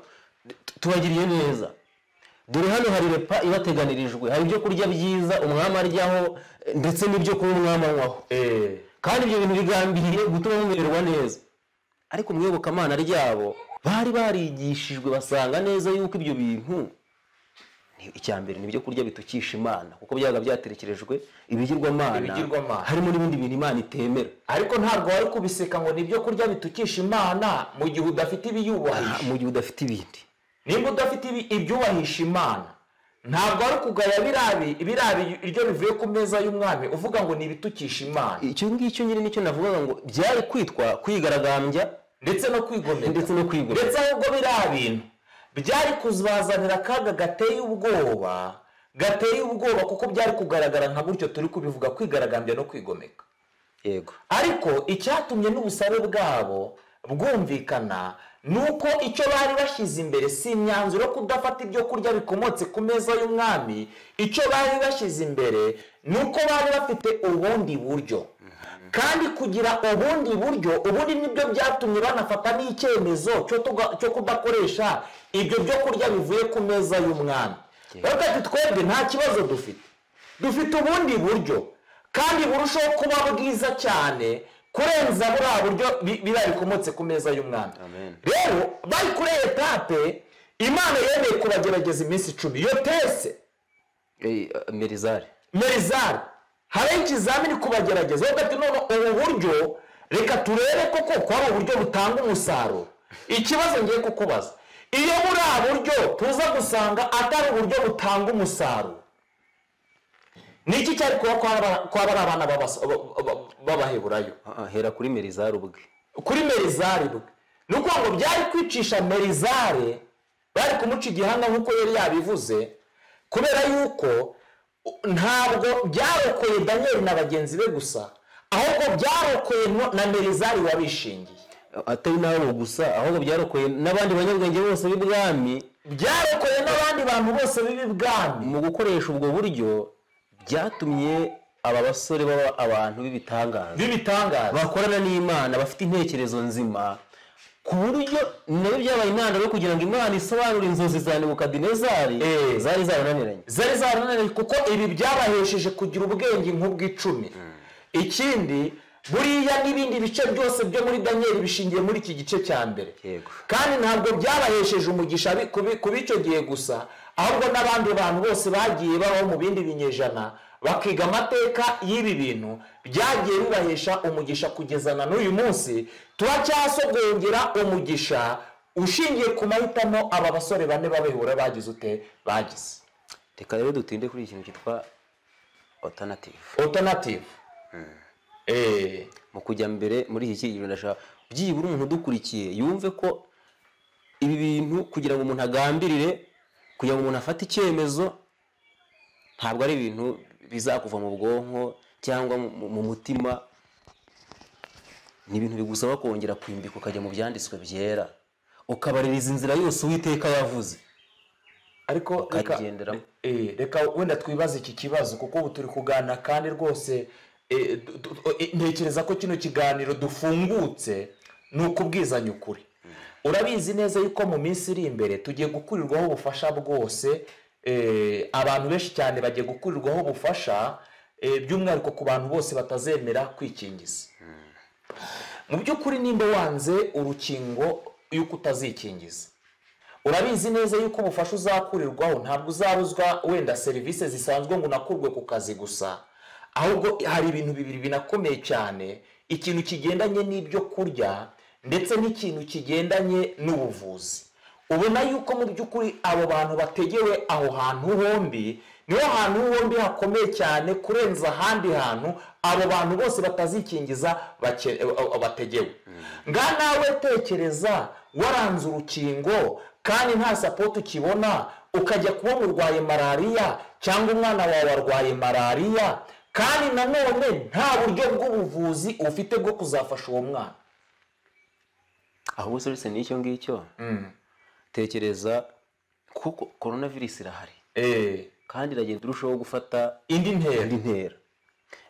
tubagiriye neza dore hano hari repa ibateganirijwe hari ibyo kurya byiza umwami aryaho eh, ndetse n'ibyo kunywa umwami anywaho Eh, kandi ibyo bintu bigambiriye gutuma mumererwa neza ariko mu iyobokamana ryabo bari barigishijwe basanga neza yuko ibyo bintu ni- icya mbere ni ibyo kurya bitukisha imana kuko byabaga byaterekerejwe ibigirwamana Ibigirwamana. harimo n'ibindi bintu imana itemera ariko ntabwo wari kubiseka ngo ni ibyo kurya bitukisha imana mu gihe udafite Ah, ibiyubahisha mu gihe udafite ibindi nimba udafite ibi- ibyubahisha imana ntabwo ari ukugaya birabi birabi iryo rivuye ku meza y'umwami uvuga ngo ni ibitukisha imana icyo ngicyo nyine nicyo navugaga ngo byari kwitwa kwigaragambya ndetse no kwigomeka ndetse no kwigomeka ndetse ahubwo biriya bintu byari kuzazanira akaga gateye ubwoba gateye ubwoba kuko byari kugaragara nka gutyo turi kubivuga kwigaragambya no kwigomeka yego ariko icyatumye n'ubusabe bwabo bwumvikana ni uko icyo bari bashyize imbere si imyanzuro yo kudafata ibyo kurya bikomotse ku meza y'umwami icyo bari bashyize imbere ni uko bari bafite ubundi buryo kandi kugira ubundi buryo ubundi nibyo byatumye banafata n'icyemezo cyo tuga- cyo kudakoresha ibyo byo kurya bivuye ku meza y'umwami bavuga ati twebwe nta kibazo dufite dufite ubundi buryo kandi burushaho kuba bwiza cyane kurenza buriya buryo bi- biriya bikomotse ku meza y'umwana Amen. rero bari kuri etape imana yemeye kubagerageza iminsi icumi iyo tese Eh, merizari merizari hariho ikizamini kubagerageza bavuga ati none ubu buryo reka turebe koko ko ari uburyo butanga umusaruro ikibazo ngiye kukubaza iyo buriya buryo tuza gusanga atari uburyo butanga umusaruro ni iki cyari kuba kwa ba- kwa bari abana b'abas- ba- ba- b'abaheburayo Ah, ah, hera kuri merizari ubwe kuri merizari bwe ni ukuvuga ngo byari kwicisha merizari bari kumuca igihanga nk'uko yari yabivuze kubera yuko u- ntabwo byarokoye daniyeli na bagenzi be gusa ahubwo byarokoye no- na merizari wabishingiye atari n'abo gusa ahubwo byarokoye n'abandi banyabwenge bose b'ibwami byarokoye n'abandi bantu bose b'ibibwami mu gukoresha ubwo buryo byatumye aba basore baba abantu b'ibitangaza b'ibitangaza bakorana n'imana bafite intekerezo nzima ku buryo nabyo byabaye intandaro yo kugira ngo imana isobanure inzozi za nebukadinezari Eh. zari zarananiranye zari zarananiye kuko ibi byabahesheje kugira ubwenge nk'ubw'icumi ikindi buriya n'ibindi bice byose byo muri daniyeli bishingiye muri iki gice cya mbere Yego. kandi ntabwo byabahesheje umugisha bi- kubi- kuba icyo gihe gusa ahubwo n'abandi bantu bose bagiye babaho mu bindi binyejana bakiga amateka y'ibi bintu byagiye bibahesha umugisha kugeza na n'uyu munsi turacyasogongera umugisha ushingiye ku mahitamo aba basore bane babihura bagize ute bagize reka rero dutinde kuri ikintu cyitwa alternative otonative eee mu kujya mbere muri iki kiriro ndashaka byibura umuntu udukurikiye yumve ko ibi bintu kugira ngo umuntu agambirire kugira ngo umuntu afate icyemezo ntabwo ari ibintu bizakuva mu bwonko cyangwa mu- mu- mu mutima ni ibintu bigusaba kongera kwimbika ukajya mu byanditswe byera ukabaririza inzira yose uwiteka yavuze ariko reka ukabigenderamo eh, reka wenda twibaze iki kibazo kuko ubu turi kuganira kandi rwose eh, du- du- eh, ntekereza ko kino kiganiro dufungutse ni ukubwizanya ukuri urabizi neza yuko mu minsi iri imbere tugiye gukurirwaho ubufasha bwose eh, abantu benshi cyane bagiye gukurirwaho ubufasha eh, by'umwihariko ku bantu bose batazemera kwikingiza mu by'ukuri nimba wanze urukingo y'uko utazikingiza urabizi neza yuko ubufasha uzakurirwaho ntabwo uzabuzwa wenda serivisi zisanzwe ngo unakurwe ku kazi gusa ahubwo hari ibintu bibiri binakomeye cyane ikintu kigendanye n'ibyo kurya ndetse n'ikintu kigendanye n'ubuvuzi ubona yuko mu by'ukuri abo bantu bategewe aho hantu hombi niho hantu hombi hakomeye cyane kurenza ahandi hantu abo bantu bose batazikingiza bake- eh, bategewe nga nawe tekereza waranze urukingo kandi nta sapoti ukibona ukajya kuba murwaye malariya cyangwa umwana wawe arwaye malariya kandi nanone nta buryo bw'ubuvuzi ufite bwo kuzafasha uwo mwana ahubwo se uretse n'icyo ngicyo tekereza kuko korona virusi irahari Eh, kandi iragenda irushaho gufata indi ntera indi ntera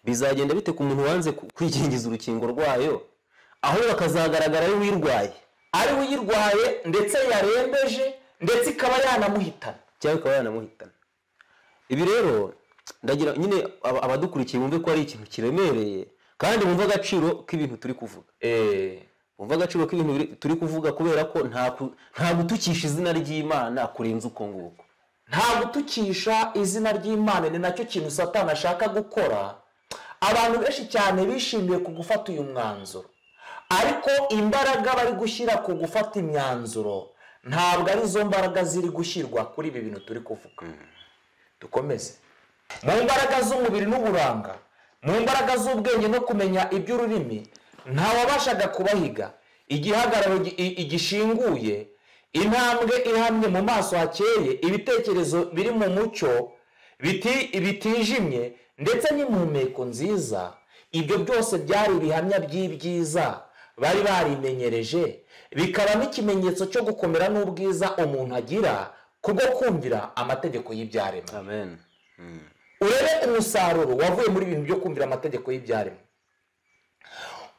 bizagenda bite ku muntu wanze ku- kwikingiza urukingo rwayo aho bakazagaragara ari uyirwaye ari we uyirwaye ndetse yarembeje ndetse ikaba yanamuhitana cyangwa ikaba yanamuhitana ibi rero ndagira nyine aba- abadukurikiye bumve ko ari ikintu kiremereye kandi bumve agaciro k'ibintu turi kuvuga bumve agaciro k'ibintu biri- turi kuvuga kubera ko nta ku- nta gutukisha izina ry'imana kurenza uko nguko nta gutukisha izina ry'imana ni nacyo kintu satani ashaka gukora abantu benshi cyane bishimiye ku gufata uyu mwanzuro ariko imbaraga bari gushyira ku gufata imyanzuro ntabwo ari zo mbaraga ziri gushyirwa kuri ibi bintu turi kuvuga dukomeze mu mbaraga z'umubiri n'uburanga mu mbaraga z'ubwenge no kumenya iby'ururimi ntawabashaga kubahiga igihagararo gi- i- igishinguye intambwe ihamye mu maso hakeye ibitekerezo biri mu mucyo biti- bitijimye ndetse n'impumeko nziza ibyo byose byari ibihamya by'ibyiza bari barimenyereje bikaba n'ikimenyetso cyo gukomera n'ubwiza umuntu agira kubwo kumvira amategeko y'ibyaremwe amen urebe umusaruro wavuye muri ibintu byo kumvira amategeko y'ibyaremwe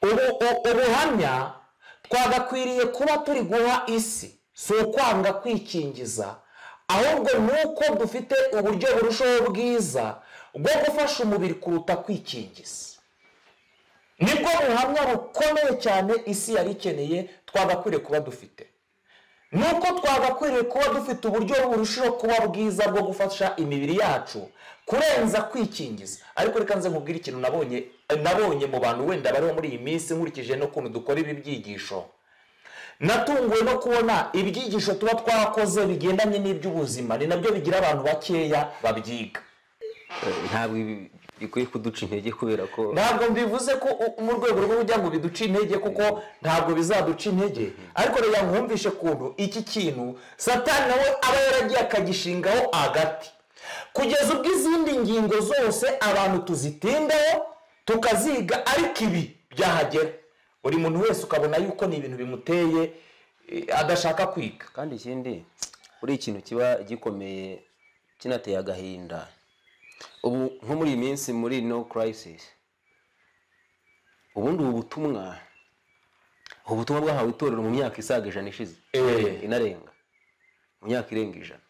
ubu u- ubuhamya twagakwiriye kuba turi guha isi si ukwanga kwikingiza ahubwo ni uko dufite uburyo burushaho bwiza bwo gufasha umubiri kuruta kwikingiza nibwo buhamya bukomeye cyane isi yari ikeneye twagakwiriye kuba dufite nuko twagakwiriye kuba dufite uburyo burushaho kuba bwiza bwo gufasha imibiri yacu kurenza kwikingiza ariko reka nze nkubwire ikintu nabonye nabonye mu bantu wenda bariho muri iyi minsi nkurikije n'ukuntu dukora ibi byigisho natunguwe no kubona ibyigisho tuba twakoze bigendanye n'iby'ubuzima ni nabyo bigira abantu bakeya babyiga Eh, ntabwo ibi bikwiye kuduca intege kubera ko ntabwo mbivuze ko u- mu rwego rwo kugira ngo biduce intege kuko ntabwo bizaduca intege ariko reka nkumvishe ukuntu iki kintu satani nawe aba yaragiye akagishingaho agati kugeza ubwo izindi ngingo zose abantu tuzitindaho tukaziga ariko ibi byahagera buri muntu wese ukabona yuko ni ibintu bimuteye eh, adashaka kwiga kandi ikindi kuri ikintu kiba gikomeye kinateye agahinda ubu nko muri iyi minsi muri no crisis ubundi ubu butumwa ubu butumwa bwahawe itorero mu myaka isaga ijana ishize Eh. inarenga mu myaka irenga ijana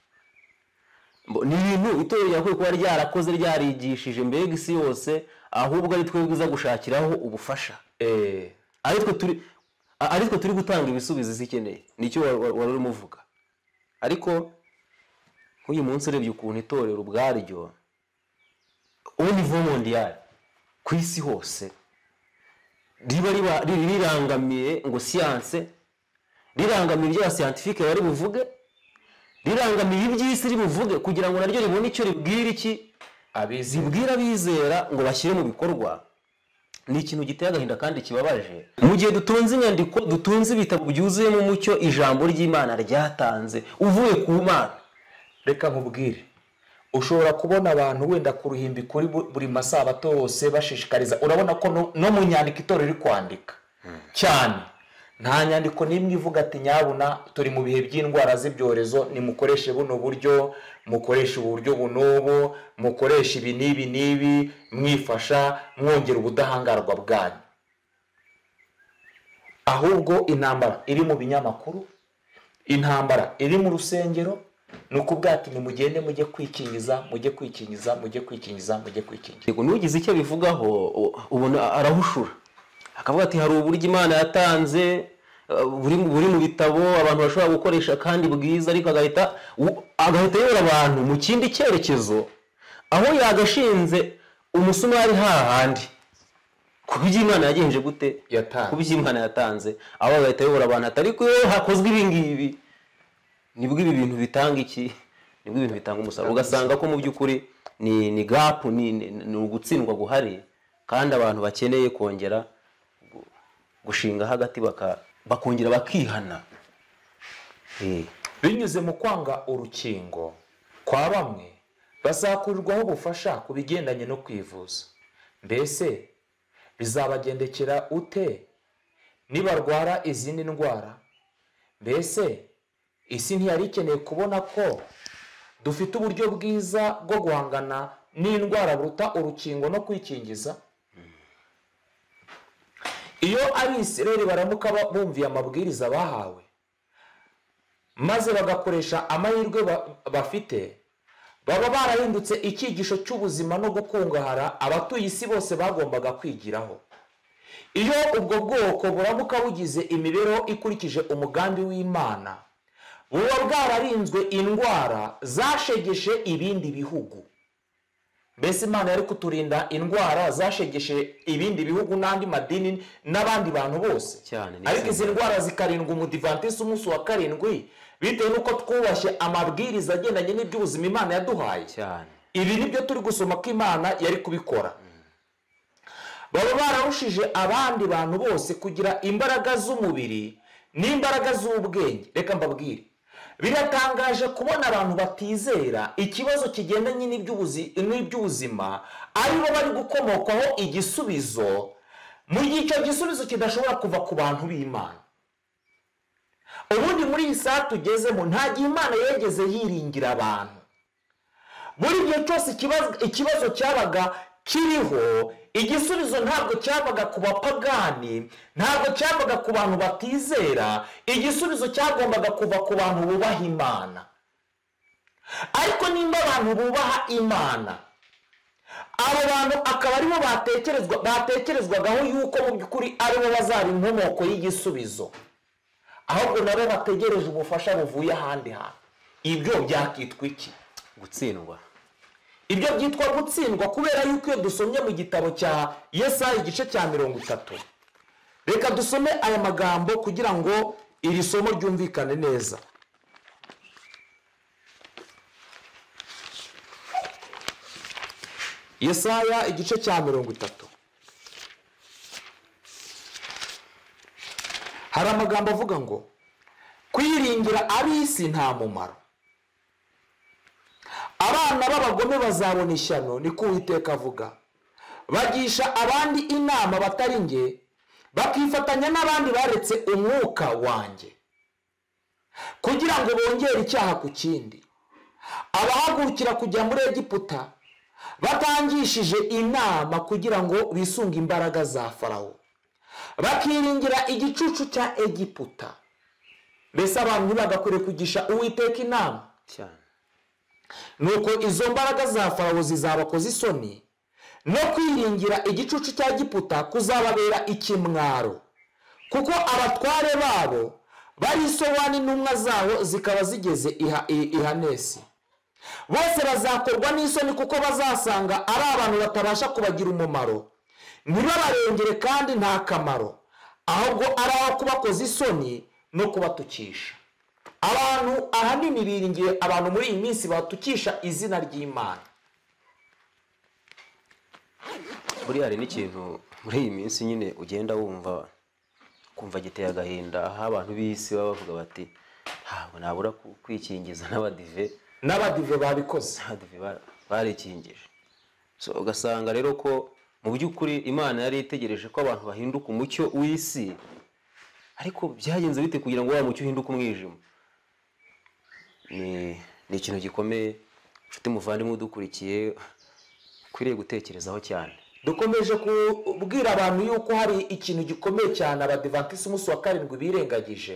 Mbo- ni ibintu itorero ryakwiye kuba ryarakoze ryarigishije mbega isi yose ahubwo ari twebwe iza gushakiraho ubufasha Eh, aritwe turi a- aritwe turi gutanga ibisubizo isi ikeneye nicyo wa- wa- wari urimo uvuga ariko nk'uyu munsi urebye ukuntu itorero ubwaryo au niveau mondial ku isi hose riba riba riri rirangamiye ngo siyanse rirangamiye ibyo abasiyantifike bari buvuge rirangamiye iby'isi ribuvuge kugira ngo naryo ribone icyo ribwira iki abizi zibwira abizera ngo bashyire mu bikorwa ni ikintu giteye agahinda kandi kibabaje mu gihe dutunze inyandiko dutunze ibitabo byuzuyemo umucyo ijambo ry'imana ryatanze uvuye ku mana reka nkubwire ushobora kubona abantu wenda ku ruhimbi kuri bu- buri masabato yose bashishikariza urabona ko no- no mu nyandiko itorero iri kwandika cyane nta nyandiko n'imwe ivuga ati nyabuna turi mu bihe by'indwara z'ibyorezo nimukoreshe buno buryo mukoreshe uburyo bunubu mukoreshe ibi n'ibi n'ibi mwifasha mwongera ubudahangarwa bwanyu ahubwo intambara iri mu binyamakuru intambara iri mu rusengero ni ukuvuga ati nimugende mujye kwikingiza mujye kwikingiza mujye kwikingiza mujye kwikingiza Yego, nugize icyo abivugaho u- ubona arahushura akavuga ati hari uburyo imana yatanze uh, buri mu- buri mu bitabo abantu bashobora gukoresha kandi bwiza ariko agahita u- agahita ayobora abantu mu kindi cyerekezo aho yagashinze umusumari hahandi ku byo imana yagenje gute Yatanze. ku byo imana yatanze aho agahita ayobora abantu ati ariko iyo hakozwe ibi ngibi nibwo ibi bintu bitanga iki nibwo ibintu bitanga umusaruro ugasanga ko mu by'ukuri ni ni gapu ni ni- ni ugutsindwa guhari kandi abantu bakeneye kongera gu- gushinga hagati baka- bakongera bakihana Eh, binyuze mu kwanga urukingo kwa bamwe bazakurirwaho ubufasha ku bigendanye no kwivuza mbese bizabagendekera ute nibarwara izindi ndwara mbese isi ntiyari ikeneye kubona ko dufite uburyo bwiza bwo guhangana n'indwara buruta urukingo no kwikingiza iyo abisireri baramuka ba- bumviye amabwiriza bahawe maze bagakoresha amahirwe ba- bafite baba barahindutse icyigisho cy'ubuzima no gukungahara abatuye isi bose bagombaga kwigiraho iyo ubwo bwoko buramuka bugize imibereho ikurikije umugambi w'imana buba bwararinzwe indwara zashegeshe ibindi bihugu mbese imana yari kuturinda indwara zashegeshe ibindi bihugu n'andi madini n'abandi bantu bose Cyane, ni ariko izi izi ndwara zikarindwa umudivantisi umunsi wa karindwi bitewe n'uko twubashye amabwiriza agendanye n'iby'ubuzima imana yaduhaye cyane ibi nibyo turi gusoma ko imana yari kubikora baba bararushije abandi bantu bose kugira imbaraga z'umubiri n'imbaraga z'ubwenge reka mbabwire biratangaje kubona abantu batizera ikibazo kigendanye n'iby'ubuzi- n'iby'ubuzima aribo bari gukomokwaho igisubizo mu gihe icyo gisubizo kidashobora kuva ku bantu b'imana ubundi muri iyi saha tugezemo nta gihe imana yigeze yiringira abantu muri gihe cyose ikibazo- ikibazo cyabaga kiriho igisubizo ntabwo cyabaga ku bapagani ntabwo cyabaga ku bantu batizera igisubizo cyagombaga kuva ku bantu bubaha imana ariko nimba abantu bubaha imana abo bantu akaba aribo batekerezwa batekerezwagaho yuko mu by'ukuri aribo bazaba inkomoko y'igisubizo ahubwo nabo bategereje ubufasha buvuye ahandi hantu ibyo byakitwa iki gutsindwa ibyo byitwa gutsindwa kubera yuko iyo dusomye mu gitabo cya yesaya igice cya mirongo itatu reka dusome aya magambo kugira ngo iri somo ryumvikane neza yesaya igice cya mirongo itatu hari amagambo avuga ngo kwiringira ab'isi nta mumaro abana b'abagome bazabona ishyano ni ko uwiteka avuga bagisha abandi inama batari nge bakifatanya n'abandi baretse umwuka wanjye kugira ngo bongere icyaha ku kindi abahagurukira kujya muri egiputa batangishije inama kugira ngo bisunge imbaraga za farawo bakiringira igicucu cya egiputa mbese abantu ntibagakwiriye kugisha uwiteka inama cyane nuko izo mbaraga za farawo zizabakoza isoni no kwiringira igicucu cya giputa kuzababera ikimwaro kuko abatware babo barisobani n'intumwa zabo zikaba zigeze iha- i- ihanesi bose bazakorwa n'isoni kuko bazasanga ari abantu batabasha kubagira umumaro ntibabarengere kandi nta kamaro ahubwo ari aho kubakoza isoni no kubatukisha abantu ahanini biringiye abantu muri iyi minsi batukisha izina ry'imana buriya hari n'ikintu muri iyi minsi nyine ugenda wumva kumva giteye agahinda aho abantu b'isi baba bavuga bati ntabwo nabura ku- kwikingiza n'abadive n'abadive babikoze n'abadive ba- barikingije So, ugasanga rero ko mu by'ukuri imana yari itegereje ko abantu bahinduka umucyo w'isi ariko byagenze bite kugira ngo wa mucyo uhinduke umwijima ni ni ikintu gikomeye nshuti muvandimwe udukurikiye ukwiriye gutekerezaho cyane dukomeje kubwira abantu yuko hari ikintu gikomeye cyane abadivantisi umunsi wa karindwi birengagije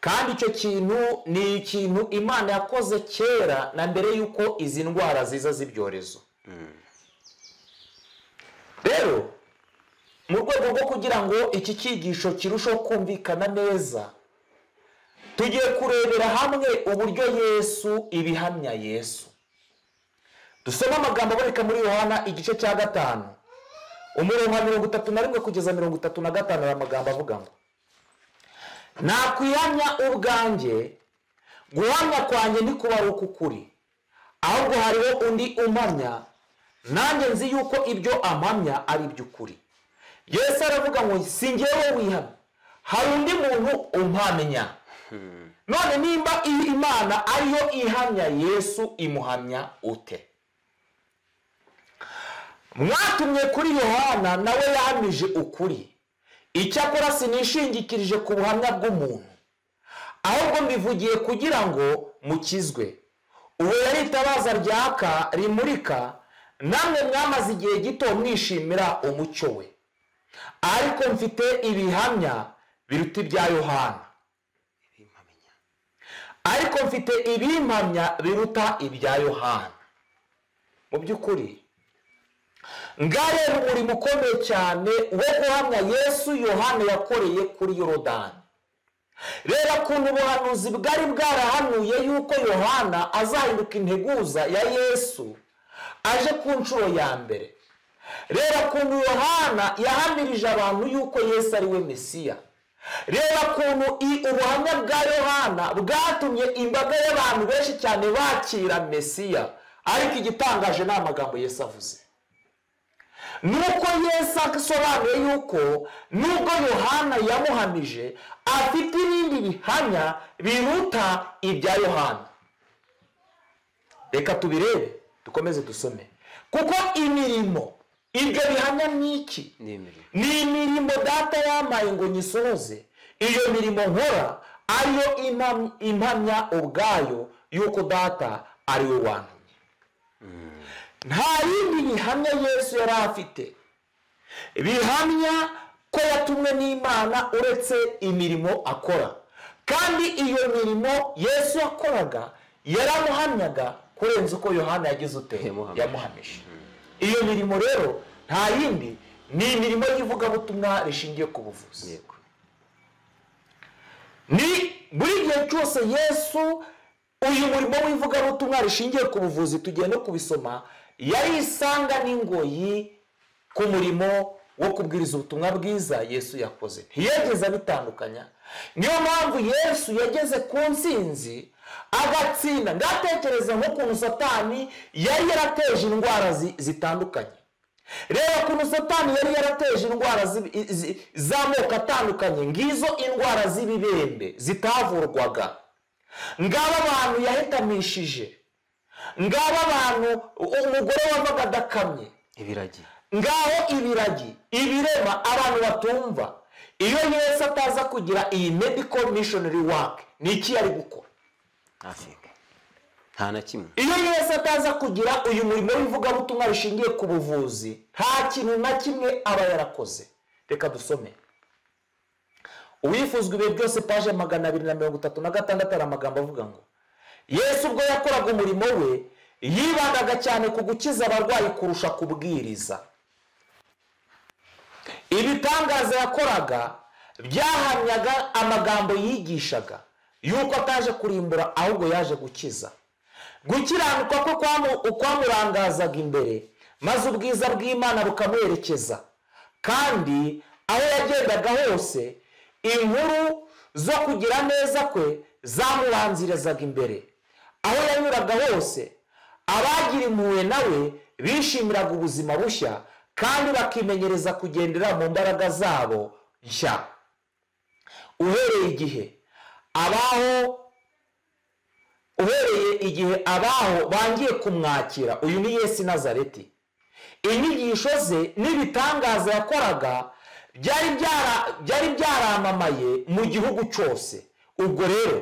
kandi icyo kintu ni ikintu imana yakoze kera na mbere y'uko izi ndwara ziza z'ibyorezo rero mu rwego rwo kugira ngo iki cyigisho kirusheho kumvikana neza tugiye kurebera hamwe uburyo yesu ibihamya yesu dusome amagambo aboneka muri yohana igice cya gatanu umurongo wa mirongo itatu na rimwe kugeza mirongo itatu na gatanu hari amagambo avuga ngo nakwihamya ubwanjye guhamya kwanjye ntikubaruka ukuri ahubwo hariho undi umpamya nanjye nzi yuko ibyo ampamya ari iby'ukuri yesu aravuga ngo si njyewe wihamya hari undi muntu umpamya none nimba iyi imana ariyo ihamya yesu imuhamya ute mwatumye kuri yohana nawe yahamije ukuri icyakora sinishingikirije ku buhamya bw'umuntu ahubwo mbivugiye kugira ngo mukizwe uwo yari itabaza ryaka rimurika namwe mwamaze igihe gito mwishimira umucyo we ariko mfite ibihamya biruta ibya yohana ariko mfite ibimpamya biruta ibya yohana mu by'ukuri ngareba umurimo ukomeye cyane wo guhamya yesu yohana yakoreye kuri yorodani reba ukuntu ubuhanuzi bwari bwarahanuye yuko yohana azahinduka integuza ya yesu aje ku nshuro ya mbere reba ukuntu yohana yahamirije abantu yuko yesu ari we mesiya reba ukuntu i- ubuhamya bwa yohana bwatumye imbaga y'abantu benshi cyane bakira mesiya ariko igitangaje ni amagambo Yesu avuze nuko Yesu asobanuye yuko nubwo yohana yamuhamije afite ibindi bihamya biruta ibya yohana reka tubirebe dukomeze dusome kuko imirimo ibyo bihamya ni iki ni imirimo ni imirimo data yampaye ngo nyisohoze iyo mirimo nkora ariyo impam- impamya ubwayo y'uko data ari we wantumye nta yindi bihamya yesu yari afite bihamya ko yatumwe n'imana uretse imirimo akora kandi iyo mirimo yesu yakoraga yaramuhamyaga kurenza uko yohana yagize ute Yamuhamije. yamuhamije iyo mirimo rero nta yindi ni imirimo y'ivugabutumwa rishingiye ku buvuzi yego ni buri gihe cyose yesu uyu murimo w'ivugabutumwa rishingiye ku buvuzi tugenda kubisoma yarisanga n'ingoyi ku murimo wo kubwiriza ubutumwa bwiza yesu yakoze ntiyageze abitandukanya niyo mpamvu yesu yageze ku ntsinzi agatsinda ngatekereza nk'ukuntu satani yari yarateje indwara zi- zitandukanye reba ukuntu satani yari yarateje indwara z'ibi- zi- z'amoko atandukanye ngizo indwara z'ibibembe zitavurwaga ngaba abantu yahitamishije ngaba abantu u- umugore wavaga adakamye ibiragi ngaho ibiragi ibirema abantu batumva iyo yesu ataza kugira iyi medical missionary work ni iki yari gukora ntasinga nta na kimwe iyo yesu ataza kugira uyu murimo w'ivugabutumwa rishingiye ku buvuzi nta kintu na kimwe aba yarakoze reka dusome uwifuzwa ibihe byose paje magana abiri na mirongo itatu na gatandatu hari amagambo avuga ngo yesu ubwo yakoraga umurimo we yibandaga cyane ku gukiza abarwayi kurusha kubwiriza ibitangaza yakoraga byahamyaga amagambo yigishaga yuko ataje kurimbura ahubwo yaje gukiza gukiranuka ko kwamu- ukwamurangazaga imbere maze ubwiza bw'imana bukamuherekeza kandi aho yagendaga hose inkuru zo kugira neza kwe zamubanzirizaga imbere aho yanyuraga hose abagira impuhwe nawe bishimiraga ubuzima bushya kandi bakimenyereza kugendera mu mbaraga zabo nshya uhereye igihe abaho uhereye igihe abaho bangiye kumwakira uyu ni yesu i nazareti inyigisho ze n'ibitangaza yakoraga byari byara- byari byaramamaye mu gihugu cyose ubwo rero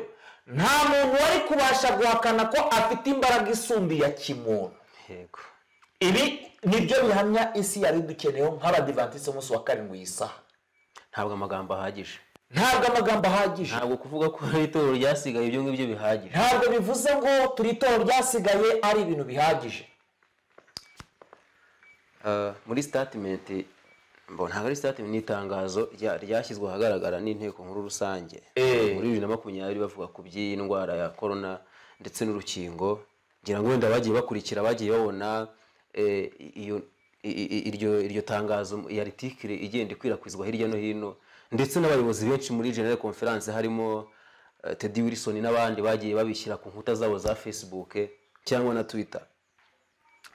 nta muntu wari kubasha guhakana ko afite imbaraga isumba iya kimuntu yego ibi nibyo bihamya isi yari dukeneyeho nk'abadivantisite umunsi wa karindwi iyi saha ntabwo amagambo ahagije ntabwo amagambo ahagije ntabwo kuvuga ko hari itorero ryasigaye ibyo ngibyo bihagije ntabwo bivuze ngo turi itora ryasigaye ari ibintu bihagije Ah, muri sitatimenti mbona ntabwo ari sitatimenti ni itangazo rya- ryashyizwe ahagaragara n'inteko nkuru rusange Eh. muri bibiri na makumyabiri bavuga ku by'iyi ndwara ya korona ndetse n'urukingo ngira ngo wenda bagiye bakurikira bagiye babona eh, iyo i- i- i- iryo iryo tangazo ya ritikire igenda ikwirakwizwa hirya no hino ndetse n'abayobozi benshi muri general conference harimo eh, Teddy Wilson n'abandi bagiye babishyira ku nkuta zabo za Facebook cyangwa na Twitter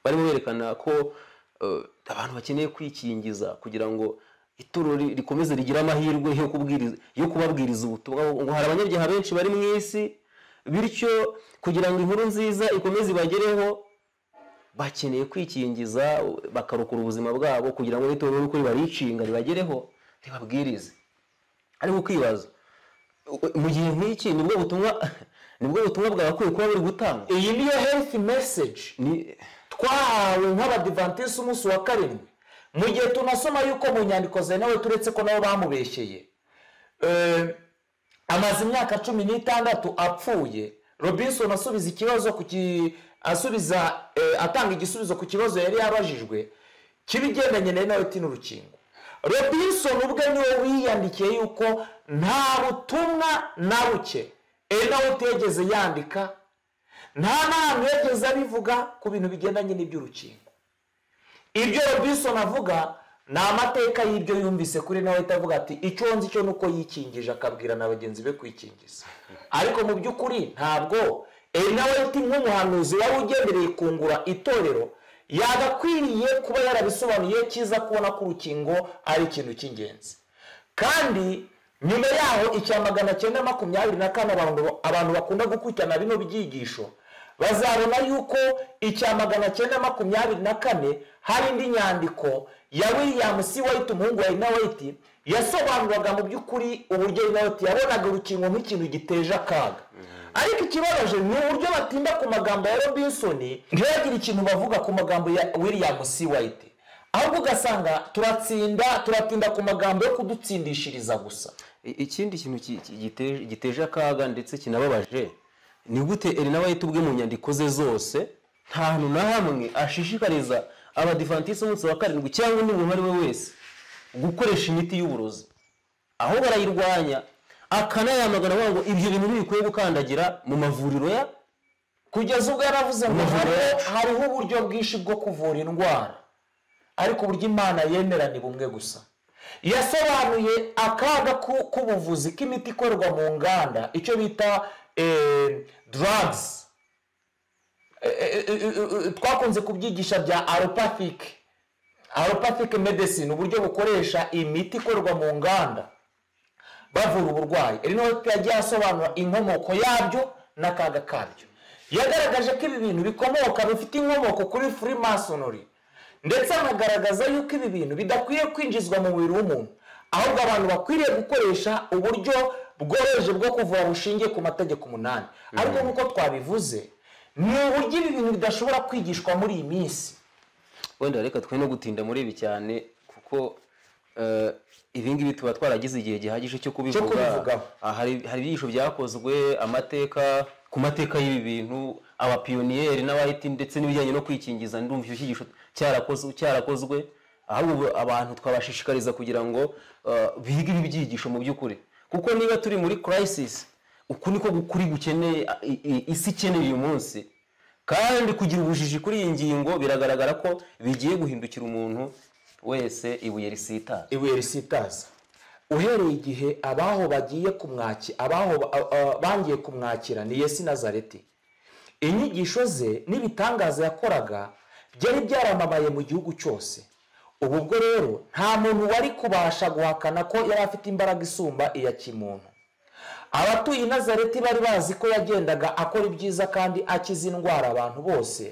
barimo berekana ko eh, abantu bakeneye kwikingiza kugira ngo itorero ri- rikomeze rigire amahirwe yo kubwiriza yo kubabwiriza ubutumwa ngo hari abanyabyaha benshi bari mu isi bityo kugira ngo inkuru nziza ikomeze ibagereho bakeneye kwikingiza bakarokora ubuzima bwabo kugira ngo n'itorero ry'ukuri baricinga ribagereho ribabwirize ariko ukibaza mu gihe nk'iki nibwo butumwa nibwo butumwa bwagakwiye kuba buri gutangwa iyi niyo herifu meseji ni twahawe nk'abadivantisite umunsi wa karindwi mu gihe tunasoma yuko mu nyandiko zemewe turetse ko nabo bamubeshyeye Eh, amaze imyaka cumi n'itandatu apfuye robinson asubiza ikibazo ku ki- asubiza eh, atanga igisubizo ku kibazo yari yabajijwe kibigendanye na inoti n'urukingo robinson ubwe niwe wiyandikiye yuko nta butumwa na buke enawuti yageze yandika nta n'ahantu yageze abivuga ku bintu bigendanye n'iby'urukingo ibyo robinson avuga ni amateka y'ibyo yumvise kuri nawe itavuga ati icyo nzi cyo ni uko yikingije akabwira na bagenzi be kwikingiza ariko mu by'ukuri ntabwo eee nawe uti nk'umuhanuzi wari ugendereye kungura itorero yagakwiriye kuba yarabisobanuye cyiza kubona ko urukingo ari ikintu cy'ingenzi kandi nyuma yaho icya magana cyenda makumyabiri na kane abantu abantu bakunda gukurikirana bino byigisho bazabona yuko icya magana cyenda makumyabiri na kane hari indi nyandiko ya william c white umuhungu wa inaweti yasobanuraga mu by'ukuri uburyo inaweti yabonaga urukingo nk'ikintu giteje akaga ariko ikibabaje ni uburyo batinda ku magambo ya robinson ntibagire ikintu bavuga ku magambo ya william c white ahubwo ugasanga turatsinda turatinda ku magambo yo kudutsindishiriza gusa I- ikindi kintu ki- ki- gite- giteje akaga ndetse kinababaje ni gute erina wahita ubwe mu nyandiko ze zose nta hantu na hamwe ashishikariza abadivantisite umunsi wa karindwi cyangwa undi muntu uwo ari we wese gukoresha imiti y'uburozi aho barayirwanya akanayamagana avuga ngo ibyo bintu ntibikwiye gukandagira mu mavuriro ya kugeza ubwo yaravuze ngo Umuvure. hariho- hariho uburyo bwinshi bwo kuvura indwara ariko uburyo imana yemera ni bumwe gusa yasobanuye akaga ku- k'ubuvuzi k'imiti ikorwa mu nganda icyo bita eh, drugs Eh, eh, eh, eh, eh, twakunze kubyigisha bya allopathic allopathic medicine uburyo bukoresha imiti ikorwa mu nganda bavura uburwayi iri niho yagiye asobanura inkomoko yabyo n'akaga kabyo yagaragaje ko ibi bintu bikomoka bifite inkomoko kuri freemasonry ndetse anagaragaza yuko ibi bintu bidakwiye kwinjizwa mu mubiri w'umuntu ahubwo abantu bakwiriye gukoresha uburyo bworoheje bwo kuvura bushingiye ku mategeko umunani ariko nk'uko twabivuze ni uburyo ibi bintu bidashobora kwigishwa muri iyi minsi wenda reka twe no gutinda muri ibi cyane kuko eh, ibi ngibi tuba twaragize igihe gihagije cyo kubivuga kubivugaho. Ah, hari hari ibyigisho byakozwe amateka ku mateka y'ibi bintu abapiyoniyeri n'abahiti ndetse n'ibijyanye no kwikingiza ndumva icyo cyigisho cyarakozwe cyarakozwe ahubwo ubu abantu twabashishikariza kugira ngo eh, bige ibi byigisho mu by'ukuri kuko niba turi muri crisis uku niko kuri gukeneye i- i- isi ikeneye uyu munsi kandi kugira ubujiji kuri iyi ngingo biragaragara ko bigiye guhindukira umuntu wese ibuye risitara ibuye risitaza uhereye igihe abaho bagiye kumwaki abaho ba- a- a- bangiye kumwakira ni yesu nazareti inyigisho ze n'ibitangaza yakoraga byari byaramamaye mu gihugu cyose ubu ubwo rero nta muntu wari kubasha guhakana ko yari afite imbaraga isumba iya kimuntu abatuye i nazareti bari bazi ko yagendaga akora ibyiza kandi akiza indwara abantu bose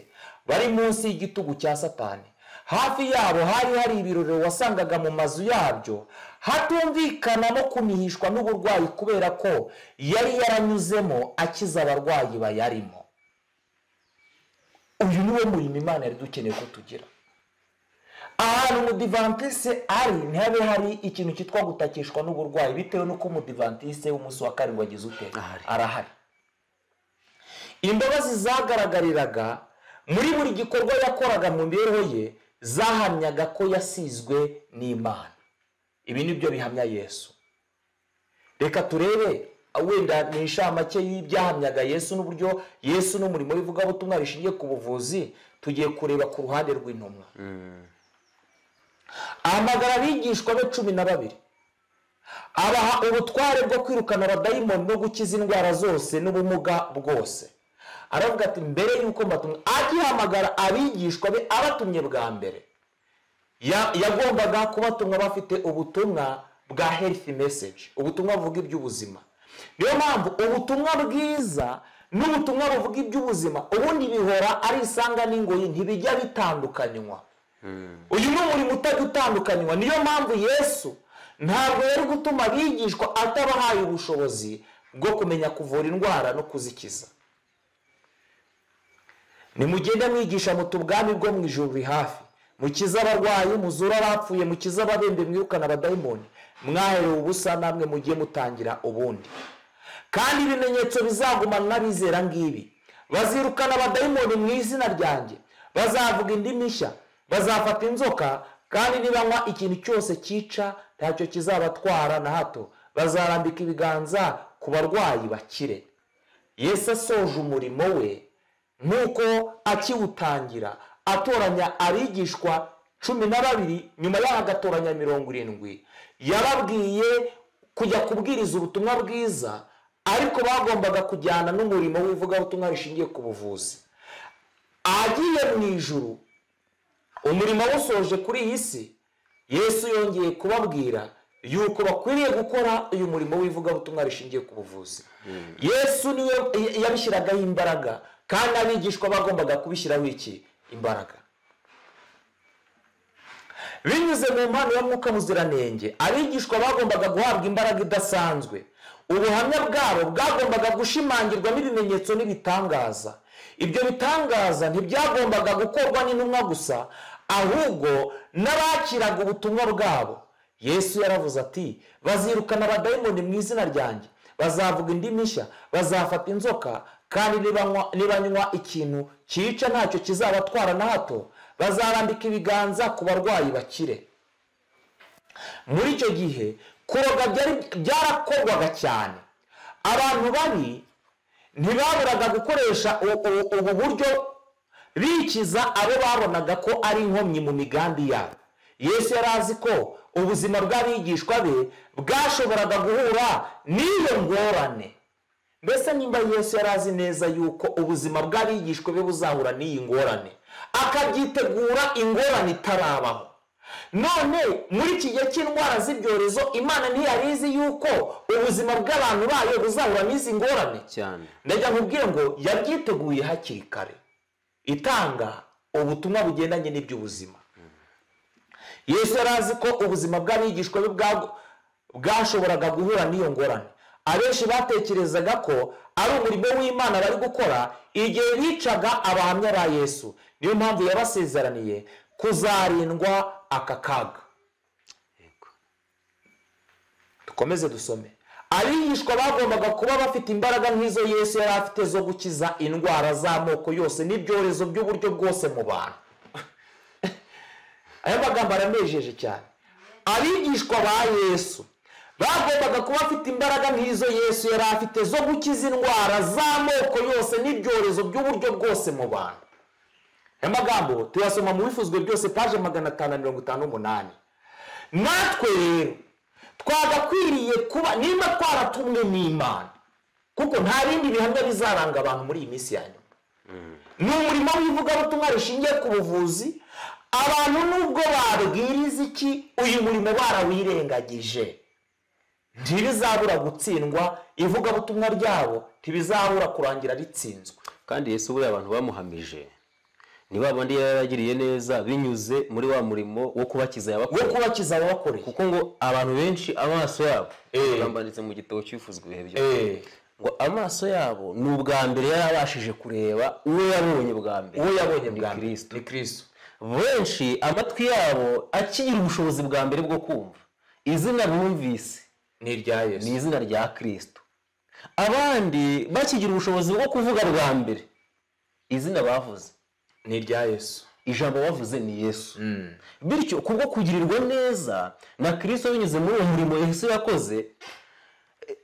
bari munsi y'igitugu cya satani hafi yabo hari hari ibirorero wasangaga mu mazu yabyo hatumvikana no kumihishwa n'uburwayi kubera ko yari yaranyuzemo akiza abarwayi bayarimo uyu ni wo murimo imana yari dukeneye ko tugira ahantu umudivantise ari ntihabe hari ikintu cyitwa gutakishwa n'uburwayi bitewe n'uko umudivantise w'umunsi wa karindwi wagize ute Ahari. arahari imbabazi zagaragariraga muri buri gikorwa yakoraga mu mibereho ye zahamyaga ko yasizwe n'imana ibi ni byo bihamya yesu reka turebe wenda ni inshamake y'ibyahamyaga yesu n'uburyo yesu n'umurimo w'ivugabutumwa rishingiye ku buvuzi tugiye kureba ku ruhande rw'intumwa ahamagara abigishwa be cumi na babiri abaha ubutware bwo kwirukana abadayimoni no gukiza indwara zose n'ubumuga bwose aravuga ati mbere y'uko mbatumwa akihamagara abigishwa be abatumye bwa mbere ya- yagombaga kubatumwa bafite ubutumwa bwa health message ubutumwa buvuga iby'ubuzima niyo mpamvu ubutumwa bwiza n'ubutumwa buvuga iby'ubuzima ubundi bihora ari isanga n'ingoyi ntibijya bitandukanywa uyu ni umurimo utajya utandukanywa niyo mpamvu yesu ntabwo yari gutuma abigishwa atabahaye ubushobozi bwo kumenya kuvura indwara no kuzikiza nimugende mwigisha muti ubwami bwo mu ijuru buri hafi mukize abarwayi muzure abapfuye mukize ababembe mwirukana abadayimoni mwaherewe ubusa namwe mugiye mutangira ubundi kandi ibimenyetso bizagumana n'abizera ngibi bazirukana abadayimoni mu izina ryanjye bazavuga indimi nshya bazafata inzoka kandi nibanywa ikintu cyose cyica ntacyo kizabatwara na hato bazarambika ibiganza ku barwayi bakire yesu asoje umurimo we nk'uko akiwutangira atoranya abigishwa cumi na babiri nyuma yaho agatoranya mirongo irindwi yababwiye kujya kubwiriza ubutumwa bwiza ariko bagombaga kujyana n'umurimo w'ivugabutumwa rishingiye ku buvuzi agiye mu ijuru umurimo awusoje kuri iyi si yesu yongeye kubabwira yuko bakwiriye gukora uyu murimo w'ivugabutumwa rishingiye ku buvuzi yesu niyo yabishyiragaho imbaraga kandi abigishwa bagombaga kubishyiraho iki imbaraga binyuze mu mpano ya mwuka muziranenge abigishwa bagombaga guhabwa imbaraga idasanzwe ubuhamya bwabo bwagombaga gushimangirwa n'ibimenyetso n'ibitangaza ibyo bitangaza ntibyagombaga gukorwa n'intumwa gusa ahubwo n'abakiraga ubutumwa bwabo yesu yaravuze ati bazirukana abadayimoni mu izina ryanjye bazavuga indimi nshya bazafata inzoka kandi nibanywa- nibanywa ikintu cyica ntacyo kizabatwara na hato bazarambika ibiganza ku barwayi bakire muri icyo gihe kuroga byari- byarakorwaga cyane abantu babi ntibaburaga gukoresha u- u- ubu buryo bikiza abo babonaga ko ari inkomyi mu migambi yabo yesu yari azi ko ubuzima bw'abigishwa be bwashoboraga guhura n'iyo ngorane mbese nimba yesu yari azi neza yuko ubuzima bw'abigishwa be buzahura n'iyi ngorane akabyitegura ingorane itarabaho none muri iki gihe cy'indwara z'ibyorezo imana ntiyari izi yuko ubuzima bw'abantu bayo buzahura n'izi ngorane cyane ndajya nkubwire ngo yabyiteguye hakiri kare itanga ubutumwa bugendanye n'iby'ubuzima yesu yari azi ko ubuzima bw'abigishwa be bwa- bwashoboraga guhura n'iyo ngorane abenshi batekerezaga ko ari umurimo w'imana bari gukora igihe bicaga abahamya ba yesu niyo mpamvu yabasezeraniye kuzarindwa aka kaga dukomeze dusome abigishwa bagombaga kuba bafite imbaraga nk'izo yesu yari afite zo gukiza indwara z'amoko yose n'ibyorezo by'uburyo bwose mu bantu aya magambo aranejeje cyane abigishwa ba yesu bagombaga kuba bafite imbaraga nk'izo yesu yari afite zo gukiza indwara z'amoko yose n'ibyorezo by'uburyo bwose mu bantu aya magambo tuyasoma mu bifuzwe byose paje magana atanu na mirongo itanu n'umunani natwe rero twagakwiriye kuba niba twaratumwe n'imana kuko nta bindi bihamya bizaranga abantu muri iyi minsi ya nyuma ni umurimo w'ivugabutumwa rishingiye ku buvuzi abantu nubwo babwiriza iki uyu murimo barawirengagije ntibizabura gutsindwa ivugabutumwa ryabo ntibizabura kurangira ritsinzwe kandi yesu buriya abantu bamuhamije ni ba bandi yari yaragiriye neza binyuze muri wa murimo wo kubakiza wo yabakoreye kubakiza ababakoreye kuko ngo abantu benshi amaso yabo Eh. bambanditse mu gitabo cyifuzwa ibihe byo Eh, ngo amaso yabo ni ubwa mbere yari abashije kureba uwo yabonye bwa mbere uwo yabonye bwa mbere Kristo. ni kirisito benshi amatwi yabo akigira ubushobozi bwa mbere bwo kumva izina bumvise ni irya yesu ni izina rya kirisito abandi bakigira ubushobozi bwo kuvuga bwa mbere izina bavuze ni irya yesu ijambo bavuze ni yesu bityo kubwo kugirirwa neza na kirisito binyuze muri uwo murimo yesu yakoze eh,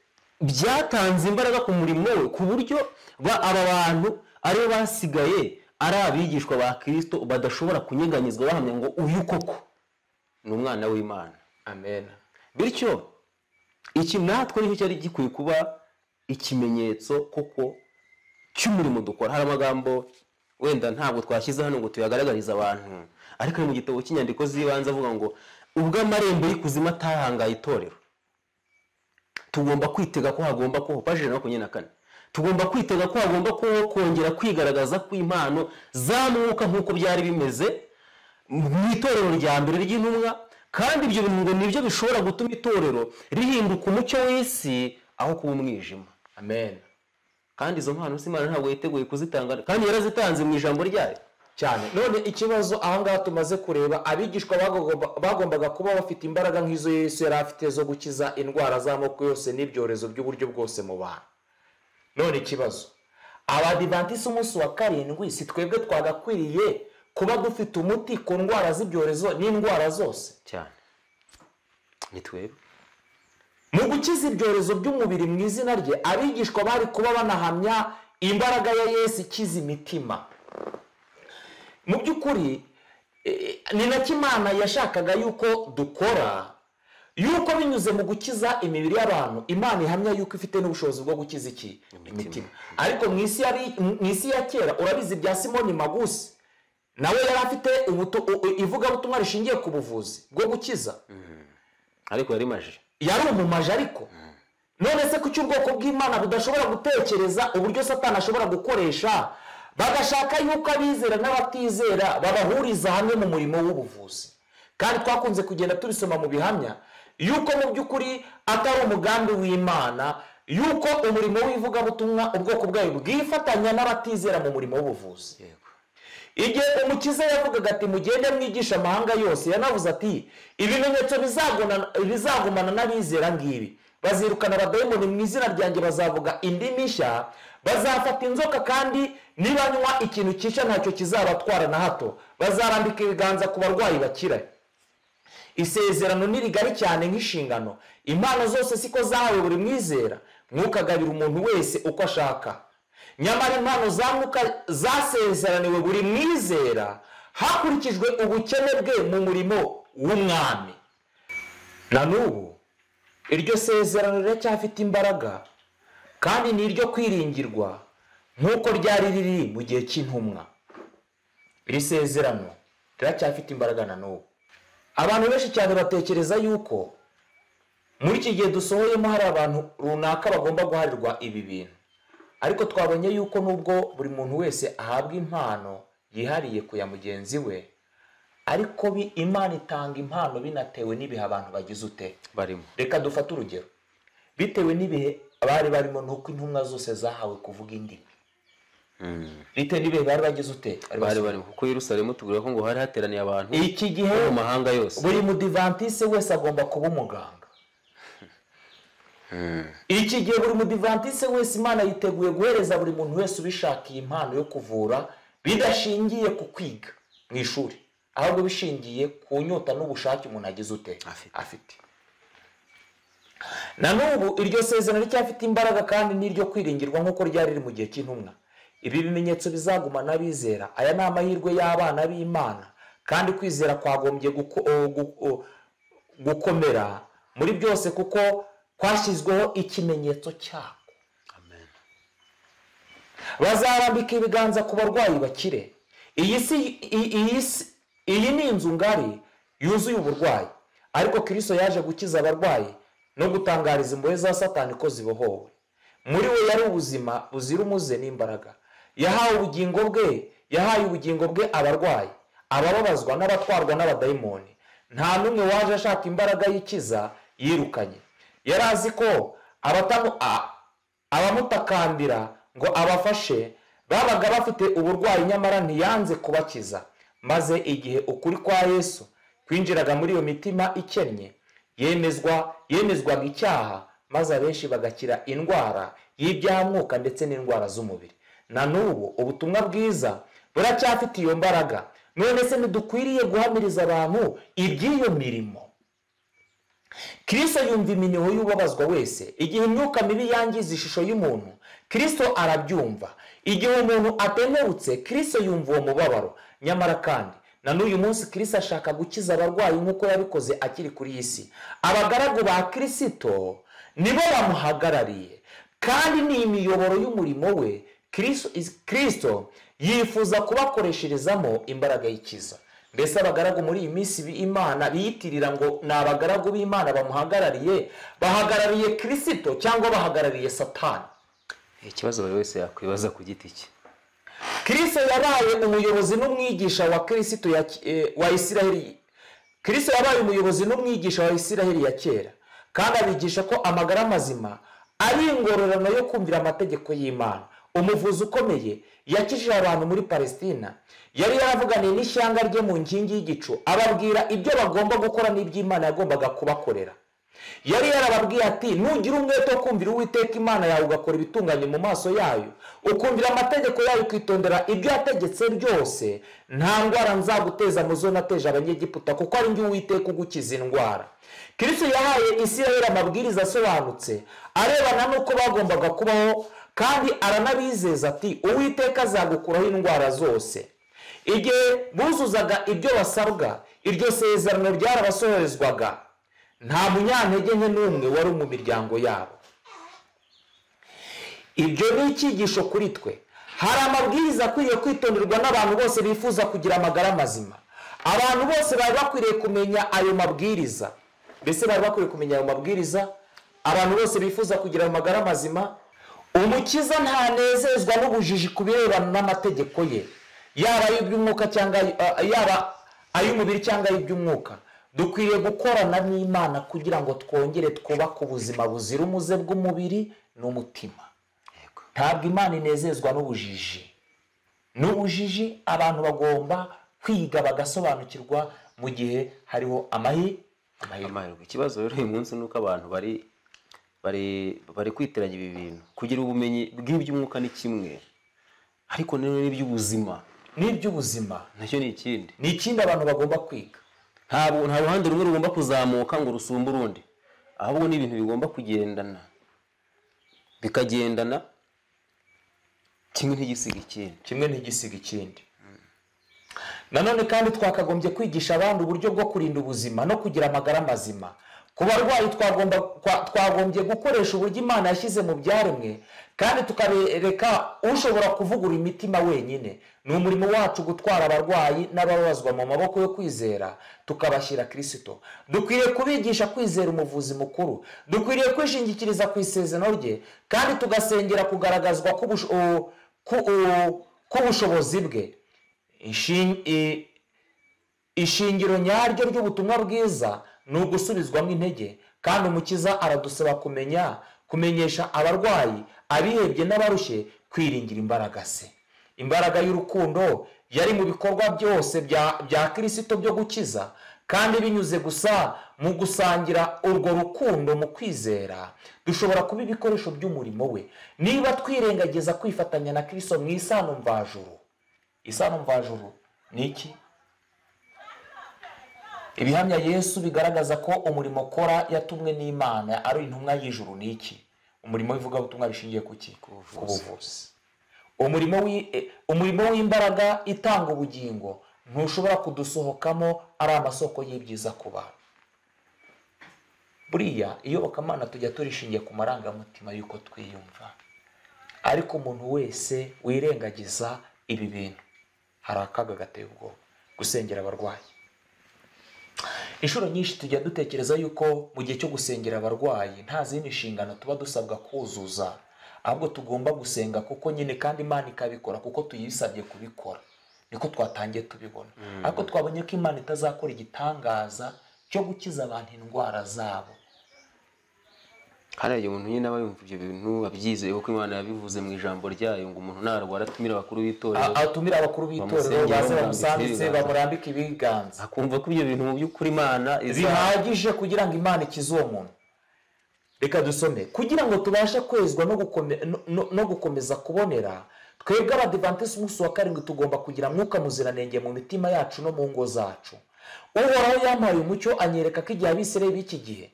byatanze imbaraga ku murimo we ku buryo ba- aba bantu aribo basigaye ari abigishwa ba kirisito badashobora kunyeganyezwa bahamya ngo uyu koko ni umwana w'imana amen bityo iki natwe nicyo cyari gikwiye kuba ikimenyetso koko cy'umurimo dukora hari amagambo wenda ntabwo twashyize hano ngo tuyagaragarize abantu ariko ari mu gitabo cy'inyandiko z'ibanze avuga ngo ubwo amarembo y'ikuzimu atahangaye itorero tugomba kwitega ko hagomba kubaho paji ijana na makumyabiri na kane tugomba kwitega ko hagomba kubaho kongera kwigaragaza kw'impano za mwuka nk'uko byari bimeze mu itorero rya mbere ry'intumwa kandi ibyo bintu ngo nibyo bishobora gutuma itorero rihinduka umucyo w'isi aho kuba umwijima amen kandi izo mpano si imana ntabwo yiteguye kuzitanga kandi yarazitanze mu ijambo ryayo cyane none ikibazo ahangaha tumaze kureba abigishwa bagomba- bagombaga kuba bafite imbaraga nk'izo yesu yari afite zo gukiza indwara z'amoko yose n'ibyorezo by'uburyo bwose mu bantu none ikibazo abadivanti umunsi wa karindwi si twebwe twagakwiriye kuba dufite umuti ku ndwara z'ibyorezo n'indwara zose cyane ni twebwe mu gukiza ibyorezo by'umubiri mu izina rye abigishwa bari kuba banahamya imbaraga ya yesu ikiza imitima mu by'ukuri eh, ni nacyo imana yashakaga yuko dukora yuko binyuze mu gukiza imibiri y'abantu imana ihamya yuko ifite n'ubushobozi bwo gukiza iki imitima ariko mu isi yari- mu isi ya kera urabizi bya simoni magusi nawe yari afite ubutu- u- u- ivugabutumwa rishingiye ku buvuzi bwo gukiza ariko yari maji yari umumaji ariko none se kuki ubwoko bw'imana budashobora gutekereza uburyo satani ashobora gukoresha bagashaka yuko abizera n'abatizera babahuriza hamwe mu murimo w'ubuvuzi kandi twakunze kugenda tubisoma mu bihamya yuko mu by'ukuri atari umugambi w'imana yuko umurimo w'ivugabutumwa ubwoko bwayo bwifatanya n'abatizera mu murimo w'ubuvuzi igihe umukiza yavugaga ati mugende mwigisha amahanga yose yanavuze ati ibimenyetso bizagona- bizagumana n'abizera ngibi bazirukana abadayimoni mu izina ryanjye bazavuga indimi nshya bazafata inzoka kandi nibanywa ikintu cyica ntacyo kizabatwara na hato bazarambika ibiganza ku barwayi bakira isezerano ni rigari cyane nk'inshingano impano zose siko zahawe buri mwizera mwukagabira umuntu wese uko ashaka nyamara impano za Mwuka zasezeraniwe buri mwizera hakurikijwe ubukene bwe mu murimo w'umwami na n'ubu iryo sezerano riracyafite imbaraga kandi ni iryo kwiringirwa nk'uko ryari riri mu gihe cy'intumwa iri sezerano riracyafite imbaraga na n'ubu abantu benshi cyane batekereza yuko muri iki gihe dusohoyemo hari abantu runaka bagomba guharirwa ibi bintu ariko twabonye yuko nubwo buri muntu wese ahabwa impano yihariye ku ya mugenzi we ariko bi- imana itanga impano binatewe n'ibihe abantu bagize ute barimo reka dufate urugero bitewe n'ibihe bari barimo nuko intumwa zose zahawe kuvuga indimi bitewe n'ibihe bari bagize ute bari barimo kuko yerusalemu tubwira ko ngo hari hateraniye abantu iki gihe bo mu mahanga yose buri mudivantise wese agomba kuba umuganga iki gihe buri mudivantise wese imana yiteguye guhereza buri muntu wese ubishakiye impano yo kuvura bidashingiye ku kwiga mu ishuri ahubwo bishingiye ku nyota n'ubushake umuntu agize ute Afite. afite na n'ubu iryo sezerano ricyafite imbaraga kandi n'iryo kwiringirwa nk'uko ryari riri mu gihe cy'intumwa ibi bimenyetso bizagumana abizera aya ni amahirwe y'abana b'imana kandi kwizera kwagombye guko- o- gu- o- gukomera muri byose kuko kwashyizweho ikimenyetso cyako Amen. bazarambika ibiganza ku barwayi bakire iyi si i- iyi si- iyi ni inzu ngari yuzuye uburwayi ariko kirisito yaje gukiza abarwayi no gutangariza imbohe za satani ko zibohowe muri we yari ubuzima buzira umuze n'imbaraga yahawe ubugingo bwe yahaye ubugingo bwe abarwayi abababazwa n'abatwarwa n'abadayimoni nta n'umwe waje ashaka imbaraga y'ikiza yirukanye yari azi ko abatamu a- abamutakambira ngo abafashe babaga bafite uburwayi nyamara ntiyanze kubakiza maze igihe ukuri kwa yesu kwinjiraga muri iyo mitima ikennye yemezwa yemezwaga icyaha maze abenshi bagakira indwara y'ibyahamwuka ndetse n'indwara z'umubiri na n'ubu ubutumwa bwiza buracyafite iyo mbaraga none se ntidukwiriye guhamiriza abantu iby'iyo mirimo kirisito yumva iminiho y'ubabazwa wese igihe imyuka mibi yangiza ishusho y'umuntu kirisito arabyumva igihe umuntu atenebutse kirisito yumva uwo mubabaro nyamara kandi na n'uyu munsi kirisito ashaka gukiza abarwayi nk'uko yabikoze akiri kuri iyi si abagaragu ba kirisito nibo bamuhagarariye kandi ni imiyoboro y'umurimo we Kirisito- is- kirisito yifuza kubakoresherezamo imbaraga y'ikiza mbese abagaragu muri iyi minsi bi- imana biyitirira ngo ni abagaragu b'imana bamuhagarariye bahagarariye kirisito cyangwa bahagarariye satani ikibazo buri wese yakwibaza ku giti cye kirisito yabaye umuyobozi n'umwigisha wa kirisito ya, eh, wa isiraheli kirisito yabaye umuyobozi n'umwigisha wa isiraheli ya kera kandi abigisha ko amagara mazima ari ingororano yo kumvira amategeko y'imana umuvuzi ukomeye yakijije abantu muri palesitina yari yaravuganiye n'ishyanga rye mu nkingi y'igicu ababwira ibyo bagomba gukora n'iby'imana yagombaga kubakorera yari yarababwiye ati nugira umwete wo kumvira uwiteka imana yawe ugakora ibitunganye mu maso yayo ukumvira amategeko yayo ukitondera ibyo yategetse byose nta ndwara nzaguteza mu zo nateje abanyegiputa kuko ari njye uwiteka ugukiza indwara kirisito yahaye isiraheli amabwiriza asobanutse arebana n'uko bagombaga kubaho kandi aranabizeza ati uwiteka azagukuraho indwara zose igihe buzuzaga ibyo basabwa iryo sezerano ryarabasohorezwaga nta munyantege nke n'umwe wari mu miryango yabo ibyo ni icyigisho kuri twe hari amabwiriza akwiriye kwitonderwa n'abantu bose bifuza kugira amagara mazima abantu bose bari bakwiriye kumenya ayo mabwiriza mbese bari bakwiriye kumenya ayo mabwiriza abantu bose bifuza kugira amagara mazima umukiza ntanezezwa n'ubujiji ku birebana n'amategeko ye yaba ay'iby'umwuka cyangwa ay- a- yaba ay'umubiri cyangwa ay'iby'umwuka dukwiriye gukorana n'imana kugira ngo twongere twubake ubuzima buzira umuze bw'umubiri n'umutima ntabwo imana inezezwa n'ubujiji n'ubujiji abantu bagomba kwiga bagasobanukirwa mu gihe hariho amahi amahirwe amahirwe ikibazo rero uyu munsi ni uko abantu bari bari bari kwitiranya ibi bintu kugira ubumenyi bw'iby'umwuka ni kimwe ariko nanone n'iby'ubuzima n'iby'ubuzima nacyo ni ikindi ni ikindi abantu bagomba kwiga ntabwo nta ruhande rumwe rugomba kuzamuka ngo rusumbe urundi ahubwo ni ibintu bigomba kugendana bikagendana kimwe ntigisiga ikindi kimwe ntigisiga ikindi nanone kandi twakagombye kwigisha abandi uburyo bwo kurinda ubuzima no kugira amagara mazima ku barwayi twagomba kwa- twagombye gukoresha uburyo imana yashyize mu byaremwe kandi tukabereka ushobora kuvugura imitima wenyine ni umurimo wacu gutwara abarwayi n'ababazwa mu maboko yo kwizera tukabashyira kirisito dukwiriye kubigisha kwizera umuvuzi mukuru dukwiriye kwishingikiriza ku isezerano rye kandi tugasengera kugaragazwa k'ubush- u- ku- u- k'ubushobozi bwe Ishin- i- ishingiro nyaryo ry'ubutumwa bwiza ni ugusubizwamo intege kandi umukiza aradusaba kumenya kumenyesha abarwayi abihebye n'abarushye kwiringira imbaraga se imbaraga y'urukundo yari mu bikorwa byose bya bya kirisito byo gukiza kandi binyuze gusa mu gusangira urwo rukundo mu kwizera dushobora kuba ibikoresho by'umurimo we niba twirengagiza kwifatanya na kirisito mu isano mvajuru isano mvajuru ni iki ibihamya yesu bigaragaza ko umurimo akora yatumwe n'imana ari intumwa y'ijuru ni iki umurimo w'ivugabutumwa rishingiye ku ki ku buvuzi umurimo w'i- eh, umurimo w'imbaraga itanga ubugingo ntushobora kudusohokamo ari amasoko y'ibyiza ku bantu buriya iyobokamana tujya turishingiye ku marangamutima y'uko twiyumva ariko umuntu wese wirengagiza ibi bintu hari akaga gateye ubwoba gusengera abarwayi inshuro nyinshi tujya dutekereza yuko mu gihe cyo gusengera abarwayi nta zindi nshingano tuba dusabwa kuzuza ahubwo tugomba gusenga kuko nyine kandi imana ikabikora kuko tuyisabye kubikora niko twatangiye tubibona ariko twabonye ko imana itazakora igitangaza cyo gukiza abantu indwara zabo hariya umuntu nyine aba yumva ibyo bintu abyizeye kuko imana yabivuze mu ijambo ryayo ngo umuntu narwara atumira abakuru A- b'itorero atumire abakuru b'itorero Bamusengere, baze bamurambike bamusambitse ibiganza. bamurambike ibiganza akumva ko ibyo bintu mu by'ukuri imana iza- bihagije kugira ngo imana ikize uwo muntu reka dusome kugira ngo tubashe kwezwa no gukome- no- no- no gukomeza kubonera twebwe abadivantisiti umunsi wa karindwi tugomba kugira mwuka muziranenge mu mitima yacu no mu ngo zacu uhoraho yampaye umucyo anyereka ko igihe abisirayeli b'iki gihe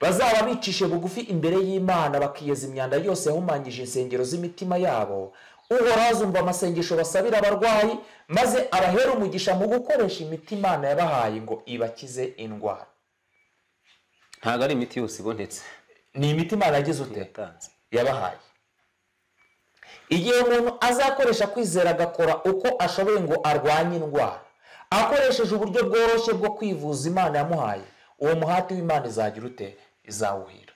bazaba bicishe bugufi imbere y'imana bakiyeza imyanda yose yahumanyije insengero z'imitima yabo uhoraho azumva amasengesho basabira abarwayi maze abahera umugisha mu gukoresha imiti imana yabahaye ngo ibakize indwara ntabwo ari imiti yose ibonetse ni imiti imana yagize ute yatanze yabahaye igihe umuntu azakoresha kwizera agakora uko ashoboye ngo arwanye indwara akoresheje uburyo bworoshye bwo kwivuza imana yamuhaye uwo muhati w'imana izagira ute izawuhira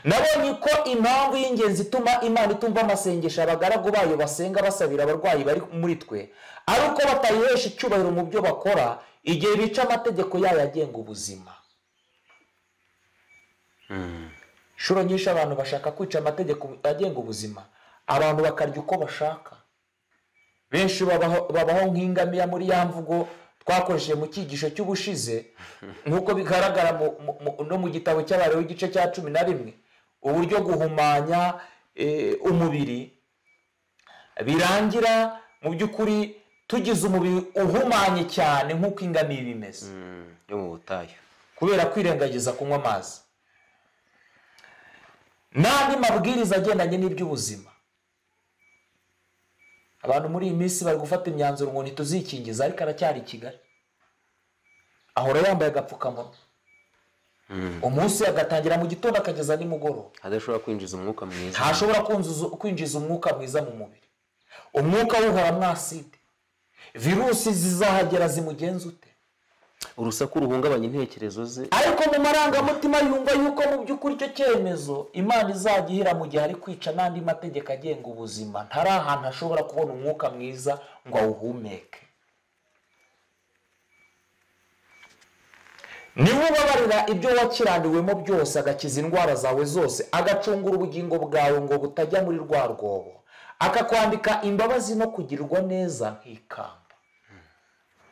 nabonye ko impamvu y'ingenzi ituma imana itumva amasengesho abagaragu bayo basenga basabira abarwayi bari muri twe ari uko batayihesha icyubahiro mu byo bakora igihe bica amategeko yayo agenga ubuzima inshuro nyinshi abantu bashaka kwica amategeko agenga ubuzima abantu bakarya uko bashaka benshi babaho babaho nk'ingamiya muri ya mvugo twakoresheje mu cyigisho cy'ubushize nk'uko bigaragara mu- mu- mu- no mu gitabo cy'abariho igice cya cumi na rimwe uburyo guhumanya eh, umubiri birangira mu by'ukuri tugize umubiri uhumanye cyane nk'uko ingamiya iba imeze Mm, yo mu butayu kubera kwirengagiza kunywa amazi n'andi mabwiriza agendanye n'iby'ubuzima abantu muri iyi minsi bari gufata imyanzuro ngo ntituzikingiza ariko aracyari i kigali ahora yambaye agapfukamunwa umunsi agatangira mu gitondo akageza nimugoroba adashobora kwinjiza umwuka mwiza ntashobora kunzuza- kwinjiza umwuka mwiza mu mubiri umwuka w'uhora mwaside virusi zizahagera zimugenza ute urusaku ruhungabanya intekerezo ze ariko mu marangamutima yumva yuko mu by'ukuri icyo cyemezo imana izajya ihira mu gihe ari kwica n'andi mategeko agenga ubuzima ntari ahantu ashobora kubona umwuka mwiza ngo awuhumeke niwe ubabarira ibyo wakiranduwemo byose agakiza indwara zawe zose agacungura ubugingo bwawe ngo butajya muri rwa rwobo akakwambika imbabazi no kugirirwa neza nk'ikamba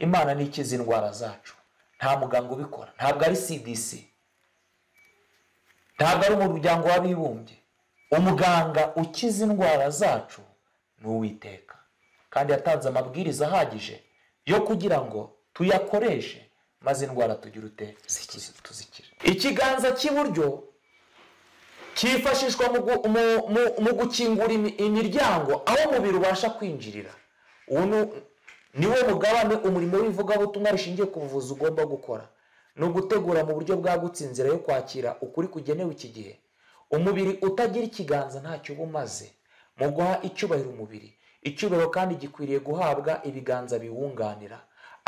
imana ntikiza indwara zacu nta muganga ubikora ntabwo ari cdc ntabwo ari umuryango w'abibumbye umuganga ukiza indwara zacu ni uwiteka kandi yatanze amabwiriza ahagije yo kugira ngo tuyakoreshe maze indwara tugira ute tuzi- tuzikire ikiganza cy'iburyo cyifashishwa mu gu- mu- mu- mu gukingura imi- imiryango aho umubiri ubasha kwinjirira uwo ni- niwo mugabane umurimo w'ivugabutumwa rishingiye ku buvuzi ugomba gukora ni ugutegura mu buryo bwagutse inzira yo kwakira ukuri kugenewe iki gihe umubiri utagira ikiganza ntacyo uba umaze mu guha icyubahiro umubiri icyubahiro kandi gikwiriye guhabwa ibiganza biwunganira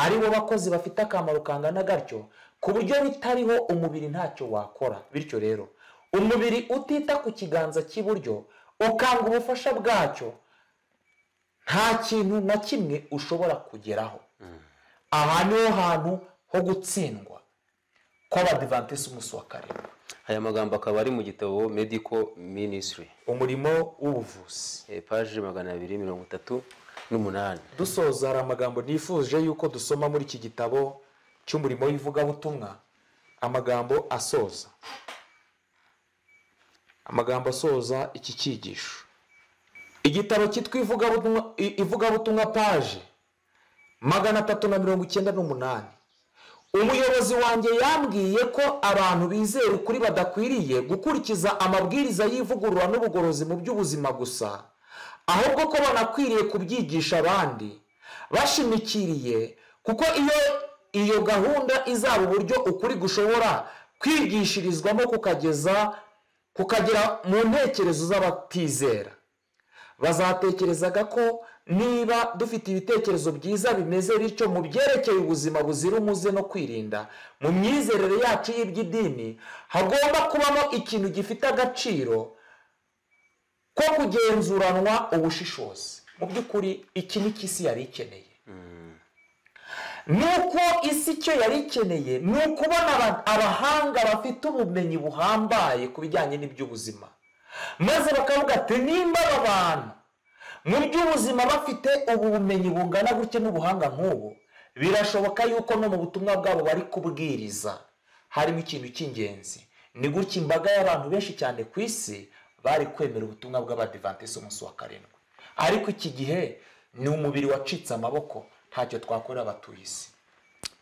ari bo bakozi bafite akamaro kangana gatyo ku buryo bitariho umubiri ntacyo wakora bityo rero umubiri utita ku kiganza cy'iburyo ukanga ubufasha bwacyo nta kintu na kimwe ushobora kugeraho aha niho hantu ho gutsindwa kw'abadivantes umunsi wa karindwi aya magambo akaba ari mu gitabo medical ministry umurimo w'ubuvuzi eh, paji magana abiri mirongo itatu n'umunani dusoza hari amagambo nifuje yuko dusoma muri iki gitabo cy'umurimo w'ivugabutumwa amagambo asoza amagambo asoza iki cyigisho igitabo cyitwa ivugabutumwa- i- ivugabutumwa paje magana atatu na mirongo icyenda n'umunani umuyobozi wanjye yambwiye ko abantu bizera ukuri badakwiriye gukurikiza amabwiriza y'ivugurura n'ubugorozi mu by'ubuzima gusa ahubwo ko banakwiriye kubyigisha abandi bashimikiriye kuko iyo iyo gahunda izaba uburyo ukuri gushobora kwigishirizwamo kukageza kukagera mu ntekerezo z'abatizera bazatekerezaga ko niba dufite ibitekerezo byiza bimeze bityo mu byerekeye ubuzima buzira umuze no kwirinda mu myizerere yacu y'iby'idini hagomba kubamo ikintu gifite agaciro ko kugenzuranwa ubushishozi mu by'ukuri iki ni isi yari ikeneye nuko isi icyo yari ikeneye ni ukubona aba- abahanga bafite ubumenyi buhambaye ku bijyanye n'iby'ubuzima maze bakavuga ati nimba aba bantu mu by'ubuzima bafite ubu bumenyi bungana gutya n'ubuhanga nk'ubu birashoboka yuko no mu butumwa bwabo bari kubwiriza harimo ikintu cy'ingenzi ni gutya imbaga y'abantu benshi cyane ku isi bari kwemera ubutumwa bw'abadivantisi umunsi wa karindwi ariko iki gihe ni umubiri wacitse amaboko ntacyo twakorera abatuye isi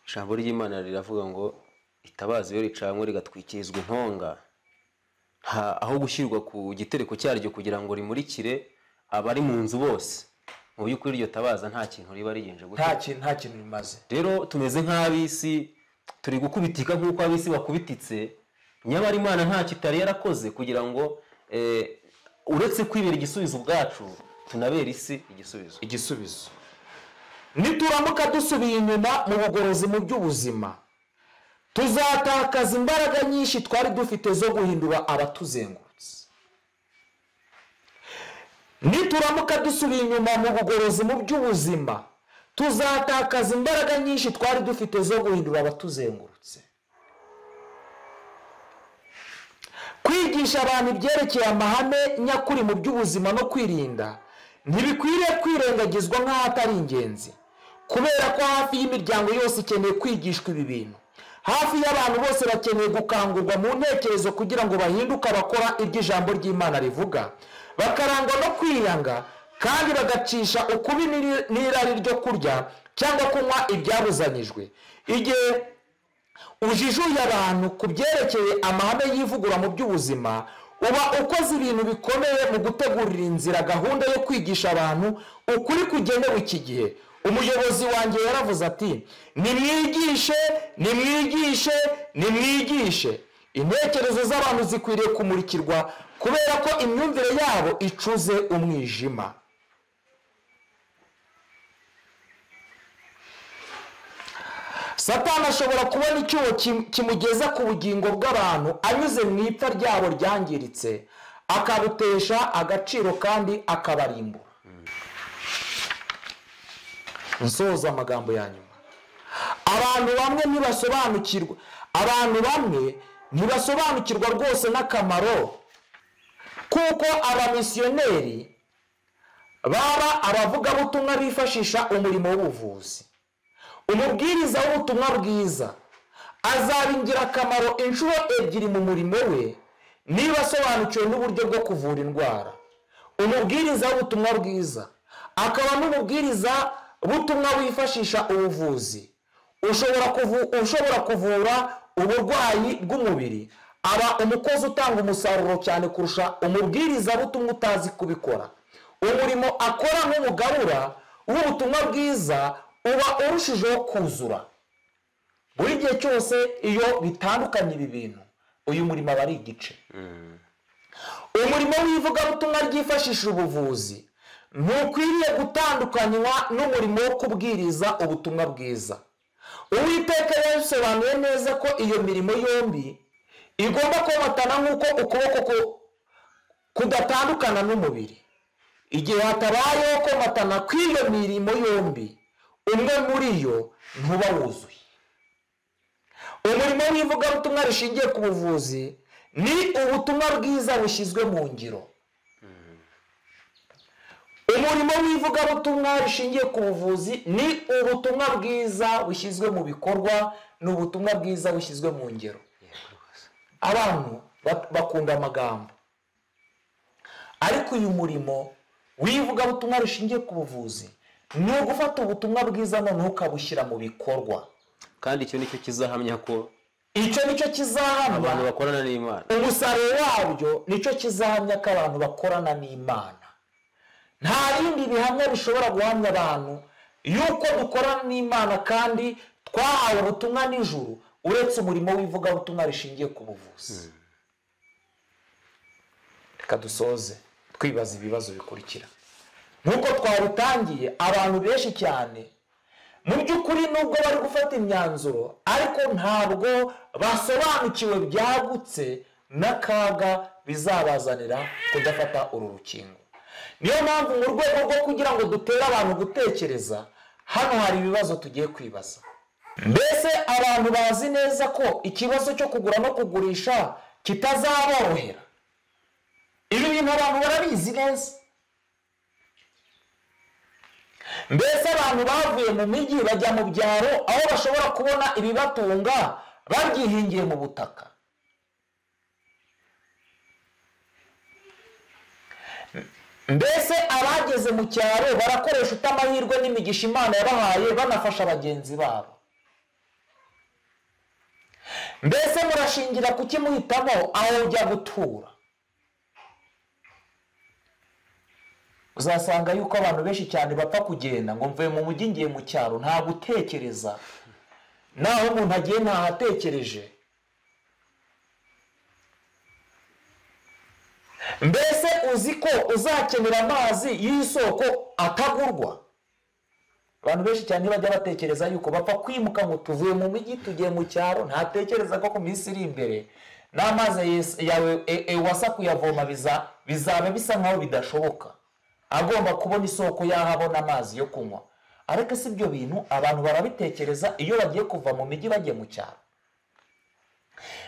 ijambo ry'imana riravuga ngo itabaza iyo ricanwe rigatwikirizwa intonga nta aho gushyirwa ku gitereko cyaryo kugira ngo rimurikire abari mu nzu bose mu by'ukuri iryo tabaza nta kintu riba rigenje gutyo nta kintu nta kintu bimaze rero tumeze nk'ab'isi turi gukubitika nk'uko ab'isi bakubititse nyamara imana ntacyo itari yarakoze kugira ngo eh, uretse kwibera igisubizo ubwacu tunabera isi igisubizo igisubizo nituramuka dusubiye inyuma mu bugorozi mu by'ubuzima tuzatakaza imbaraga nyinshi twari dufite zo guhindura abatuzengurutse nituramuka dusubiye inyuma mu bugorozi mu by'ubuzima tuzatakaza imbaraga nyinshi twari dufite zo guhindura abatuzengurutse kwigisha abantu ibyerekeye amahame nyakuri mu by'ubuzima no kwirinda ntibikwiriye kwirengagizwa nk'aho atari ingenzi kubera ko hafi y'imiryango yose ikeneye kwigishwa ibi bintu hafi y'abantu bose bakeneye gukangurwa mu ntekerezo kugira ngo bahinduke abakora ibyo ijambo ry'imana rivuga bakarangwa no kwiyanga kandi bagacisha ukubi n'iri- n'irari ryo kurya cyangwa kunywa ibyabuzanyijwe igihe ujijuye abantu ku byerekeye amahame y'ivugura mu by'ubuzima uba ukoze ibintu bikomeye mu gutegurira inzira gahunda yo kwigisha abantu ukuri kugenewe iki gihe umuyobozi wanjye yaravuze ati nimwigishe nimwigishe nimwigishe intekerezo z'abantu zikwiriye kumurikirwa kubera ko imyumvire yabo icuze umwijima satani ashobora kubona icyuho kim- kimugeza ku bugingo bw'abantu anyuze mu ipfa ryabo ryangiritse akabutesha agaciro kandi akabarimbura nsoza amagambo ya nyuma abantu bamwe ntibasobanukirwa abantu bamwe ntibasobanukirwa rwose n'akamaro kuko abamisiyoneri baba abavugabutumwa bifashisha umurimo w'ubuvuzi umubwiriza w'ubutumwa bwiza azaba ingirakamaro inshuro ebyiri mu murimo we niba asobanukiwe n'uburyo bwo kuvura indwara umubwiriza w'ubutumwa bwiza akaba n'umubwiriza butumwa wifashisha ubuvuzi ushobora kuvu- ushobora kuvura uburwayi bw'umubiri aba umukozi utanga umusaruro cyane kurusha umubwiriza butumwa utazi kubikora umurimo akora nk'umugabura w'ubutumwa bwiza uba urushijeho kuzura buri gihe cyose iyo bitandukanye ibi bintu uyu murimo aba ari igice umurimo w'ivugabutumwa ryifashisha ubuvuzi ntukwiriye gutandukanywa n'umurimo wo kubwiriza ubutumwa bwiza uwiteka yabisobanuye neza ko iyo mirimo yombi igomba komatana nk'uko ukuboko ku- kudatandukana n'umubiri igihe hatabayeho komatana kw'iyo mirimo yombi umwe muri yo ntuba wuzuye umurimo w'ivugabutumwa rishingiye ku buvuzi ni ubutumwa bwiza bushyizwe mu ngiro umurimo w'ivugabutumwa rishingiye ku buvuzi ni ubutumwa bwiza bushyizwe mu bikorwa ni ubutumwa bwiza bushyizwe mu ngiro abantu ba- bakunda amagambo ariko uyu murimo w'ivugabutumwa rishingiye ku buvuzi ni ugufata ubutumwa bwiza noneho ukabushyira mu bikorwa kandi icyo nicyo kizahamya ko icyo nicyo kizahamya abantu bakorana n'imana umusaruro wabyo nicyo kizahamya ko abantu bakorana n'imana nta bindi bihamya bishobora guhamya abantu yuko dukorana n'imana kandi twahawe ubutumwa n'ijuru uretse umurimo w'ivugabutumwa rishingiye ku buvuzi reka dusoze twibaza ibibazo bikurikira nk'uko twabitangiye abantu benshi cyane mu by'ukuri nubwo bari gufata imyanzuro ariko ntabwo basobanukiwe byagutse n'akaga bizabazanira kudafata uru rukingo niyo mpamvu mu rwego rwo kugira ngo dutere abantu gutekereza hano hari ibibazo tugiye kwibaza mbese abantu bazi neza ko ikibazo cyo kugura no kugurisha kitazaborohera ibi bintu abantu barabizi neza mbese abantu bavuye mu mijyi bajya mu byaro aho bashobora kubona ibibatunga babyihingiye mu butaka mbese abageze mu cyaro barakoresha utamahirwe n'imigisha imana yabahaye banafasha bagenzi babo mbese murashingira kukimuhitamo aho ujya gutura uzasanga yuko abantu benshi cyane bapfa kugenda ngo mvuye mu mujyi ngiye mu cyaro nta gutekereza naho umuntu agiye ntahatekereje mbese uzi ko uzakenera amazi y'isoko atagurwa abantu benshi cyane bajya batekereza yuko bapfa kwimuka ngo tuvuye mu mijyi tugiye mu cyaro ntatekereza ko ku minsi iri imbere n'amazi yes- yawe e- e- wasa kuyavoma biza- bizaba bisa nkaho bidashoboka agomba kubona isoko y'aho abona amazi yo kunywa ariko si ibyo bintu abantu barabitekereza iyo bagiye kuva mu mijyi bagiye mu cyaro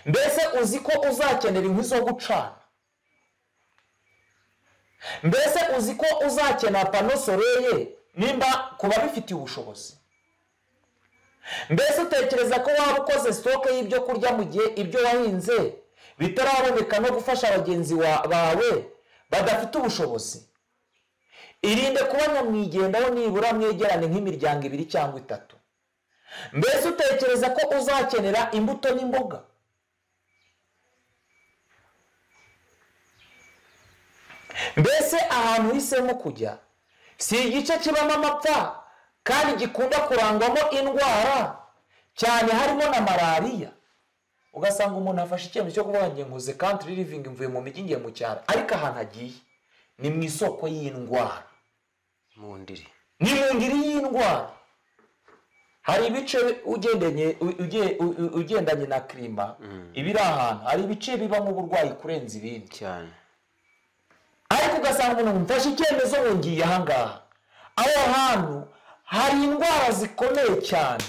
mbese uzi ko uzakenera inkwi zo gucana mbese uzi ko uzakenera pano soreye nimba ku babifitiye ubushobozi mbese utekereza ko waba ukoze sitoke y'ibyo kurya mu gihe ibyo wahinze bitaraboneka no gufasha bagenzi wa- bawe badafite ubushobozi irinde kuba nyamwigendaho nibura mwegerane nk'imiryango ibiri cyangwa itatu mbese utekereza ko uzakenera imbuto n'imboga mbese ahantu uhisemo kujya si igice kibamo amapfa kandi gikunda kurangwamo indwara cyane harimo na malariya ugasanga umuntu afashe icyemezo cyo kuvuga ngo ngiye nkuze kantiri rivingi mvuye mu mijyi ngiye mu cyaro ariko ahantu agiye ni mu isoko y'indwara mu ndiri ni mu ngiri y'indwara hari ibice ugendanye u- uge- u- u- ugendanye na kirima ibiri ahantu hari ibice bibamo uburwayi kurenza ibindi cyane ariko ugasanga umuntu mfashe icyemezo ngo ngiye ahangaha aho hantu hari indwara zikomeye cyane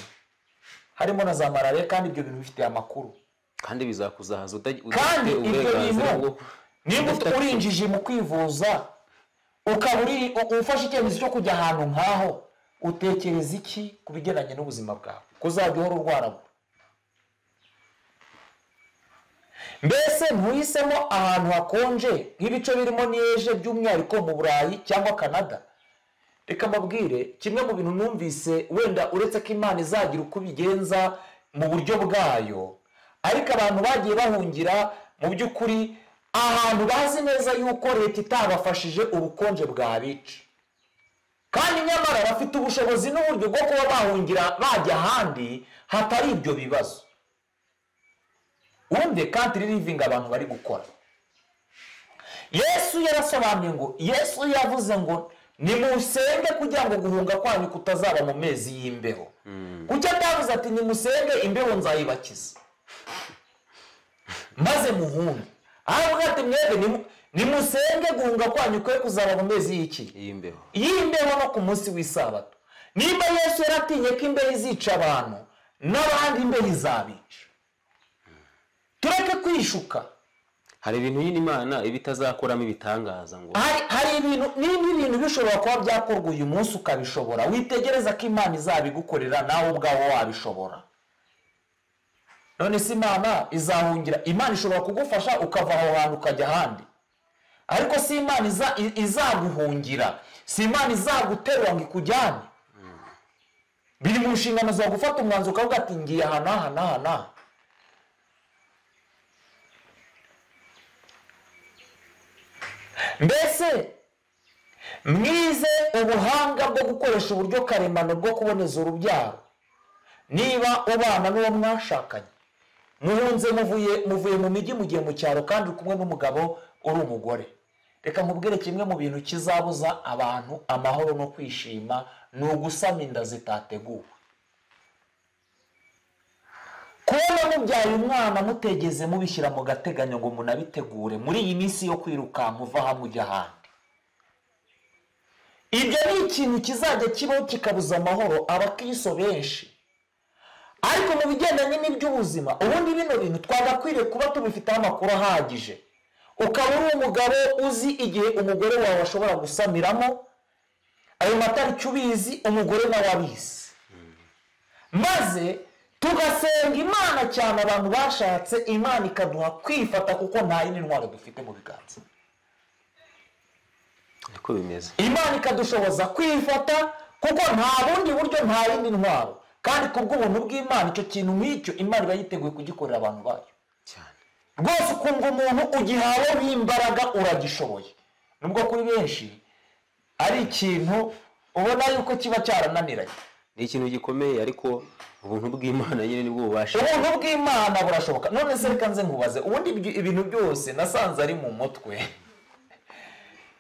harimo na za malariya kandi ibyo bintu bifitiye amakuru kandi bizakuzahaza uta- kandi udafite ibyo uburenganzira bintu bwo niba udafite- urinjije mu kwivuza ukaba uri- u- ufashe icyemezo cyo kujya ahantu nk'aho utekereza iki ku bigendanye n'ubuzima bwawe ko uzajya uhora urwaragura mbese ntuhisemo ahantu hakonje nk'ibice birimo niyeje by'umwihariko mu burayi cyangwa kanada reka mbabwire kimwe mu bintu numvise wenda uretse ko imana izagira uko ibigenza mu buryo bwayo ariko abantu bagiye bahungira mu by'ukuri ahantu bazi neza yuko leta itabafashije ubukonje bwabica kandi nyamara bafite ubushobozi n'uburyo bwo kuba bahungira bajya ahandi hatari ibyo bibazo wumve kantiri rivingi abantu bari gukora yesu yarasobanuye ngo yesu yavuze ngo nimusenge kugira ngo guhunga kwanyu kutazaba mu mezi y'imbeho kuki atavuze ati nimusenge imbeho nzayibakiza maze muhunge ahubwo ati mwebwe nimu- nimusenge guhunga kwanyu kwe kuzaba mu mezi y'iki iyi mbeho y'imbeho no ku munsi w'isabato niba yesu yaratinye ko imbeho izica abantu n'abandi imbeho izabica tureke kwishuka hari ibintu yine imana iba itazakoramo ibitangaza ngo hari hari ibintu niba ibintu bishobora kuba byakorwa uyu munsi ukabishobora witegereza ko imana izabigukorera nawe ubwawe wabishobora none se imana izahungira imana ishobora kugufasha ukava aho hantu ukajya ahandi ariko si imana iza- i- izaguhungira si imana izaguterura ngo ikujyane biri mu nshingano zawe gufata umwanzuro ukavuga ati ngiye aha n'aha n'aha n'aha mbese mwize ubuhanga bwo gukoresha uburyo karemano bwo kuboneza urubyaro niba ubana n'uwo mwashakanye muhunze muvuye muvuye mu mijyi mugiye mu cyaro kandi uri kumwe n'umugabo uri umugore reka nkubwire kimwe mu bintu kizabuza abantu amahoro no kwishima ni ugusama inda zitateguwe kubona mubyaye umwana mutegeze mubishyira mu gateganyo ngo munabitegure muri iyi minsi yo kwirukanka uva hamwe ujya ahandi ibyo ni ikintu kizajya kibaho kikabuza amahoro abakristo benshi ariko mu bigendanye n'iby'ubuzima ubundi bino bintu twagakwiriye kuba tubifiteho amakuru ahagije ukaba uri umugabo uzi igihe umugore wawe ashobora gusamiramo ayo matariki ubizi umugore nawe abizi maze tugasenga imana cyane abantu bashatse imana ikaduha kwifata kuko nta yindi ntwaro dufite mu biganza niko bimeze imana ikadushoboza kwifata kuko nta bundi buryo nta yindi ntwaro kandi ku bw'ubuntu bw'imana icyo kintu nk'icyo imana iba yiteguye kugikorera abantu bayo cyane rwose ukumva umuntu ugihaweho imbaraga uragishoboye nubwo kuri benshi ari ikintu ubona yuko kiba cyarananiranye ni ikintu gikomeye ariko ubuntu bw'imana nyine nibwo bubasha ubuntu bw'imana burashoboka none se reka nze nkubaze ubundi ibyo- ibintu byose nasanze ari mu mutwe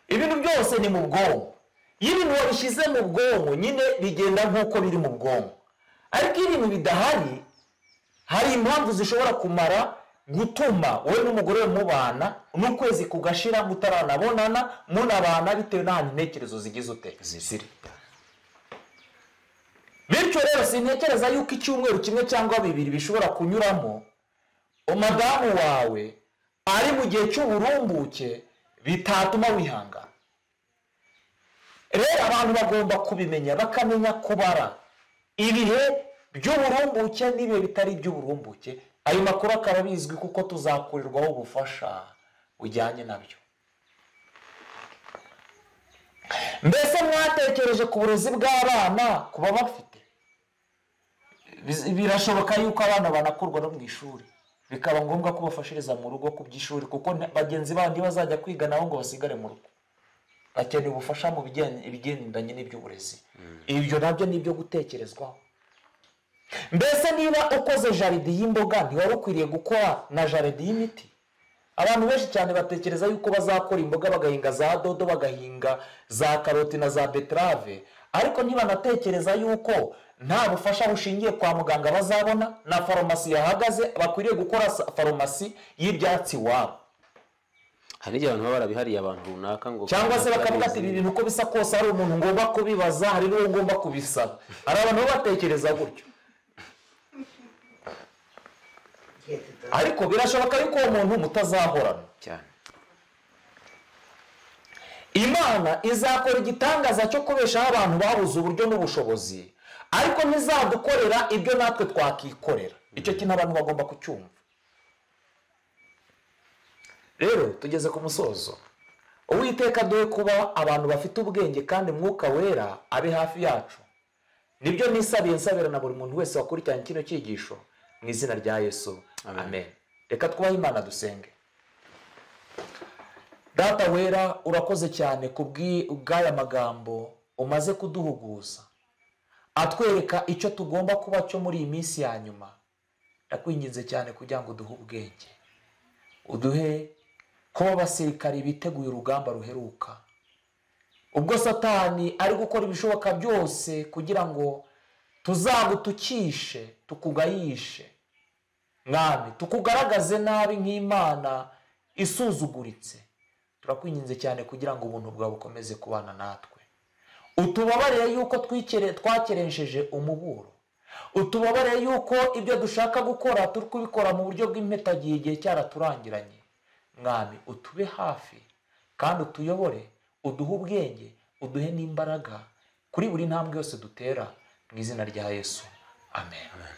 ibintu byose ni mu bwonko iyo ibintu wabishyize mu bwonko nyine bigenda nk'uko biri mu bwonko ariko iyo ibintu bidahari hari impamvu zishobora kumara gutuma wowe n'umugore we mubana n'ukwezi kugashira mutaranabonana munabana bitewe n'ahantu intekerezo zigize ute ziri bityo rero sintekereza yuko icyumweru kimwe cyangwa bibiri bishobora kunyuramo umudamu wawe ari mu gihe cy'uburumbuke bitatuma wihangana rero abantu bagomba kubimenya bakamenya kubara ibihe by'uburumbuke n'ibihe bitari iby'uburumbuke ayo makuru akaba bizwi kuko tuzakorerwaho ubufasha bujyanye nabyo mbese mwatekereje ku burezi bw'abana ku babafite Biz- birashoboka yuko abana banakurwa no mu ishuri bikaba ngombwa ko bafashiriza mu rugo ku by'ishuri kuko nta- bagenzi bandi bazajya kwiga nabo ngo basigare mu rugo bakeneye ubufasha mu bijyanye- ibigendanye n'iby'uburezi ibyo nabyo ni ibyo gutekerezwaho mbese niba ukoze jaride y'imboga ntiwari ukwiriye gukora na jaride y'imiti abantu benshi cyane batekereza yuko bazakora imboga bagahinga za dodo bagahinga za karoti na za beterave ariko ntibanatekereza yuko nta bufasha bushingiye kwa muganga bazabona na farumasi yahagaze bakwiriye gukora sa- farumasi y'ibyatsi iwabo hari n'igihe abantu baba barabihariye abantu runaka ngo cyangwa se bakavuga ati ibi barabizi. bintu uko bisa kose hari umuntu ngomba kubibaza hari n'uwo ngomba kubisaba hari abantu baba batekereza gutyo ariko birashoboka yuko uwo muntu mutazahorana cyane imana izakora igitangaza cyo kubeshaho abantu babuze uburyo n'ubushobozi ariko ntizadukorera ibyo natwe twakikorera icyo kintu abantu bagomba kucyumva rero tugeze ku musozo uwiteka duhe kuba abantu bafite ubwenge kandi mwuka wera abe hafi yacu nibyo nisabiye nsabira na buri muntu wese wakurikiranye kino cyigisho mu izina rya yesu Amen. amen reka twubahe imana dusenge data wera urakoze cyane ku bw'i- bw'aya magambo umaze kuduhuguza atwereka icyo tugomba kuba cyo muri iyi minsi ya nyuma ndakwinginze cyane kugira ngo uduhe ubwenge uduhe kuba abasirikari biteguye urugamba ruheruka ubwo satani ari gukora ibishoboka byose kugira ngo tuzagutukishe tukugayishe mwami tukugaragaze nabi nk'imana isuzuguritse turakwinginze cyane kugira ngo ubuntu bwawe bukomeze kubana natwe utubabarire yuko twikere- twakeresheje umuburo utubabarire yuko ibyo dushaka gukora turi kubikora mu buryo bw'impetagihe igihe cyaraturangiranye mwami utube hafi kandi utuyobore uduhe ubwenge uduhe n'imbaraga kuri buri ntambwe yose dutera mu izina rya yesu amen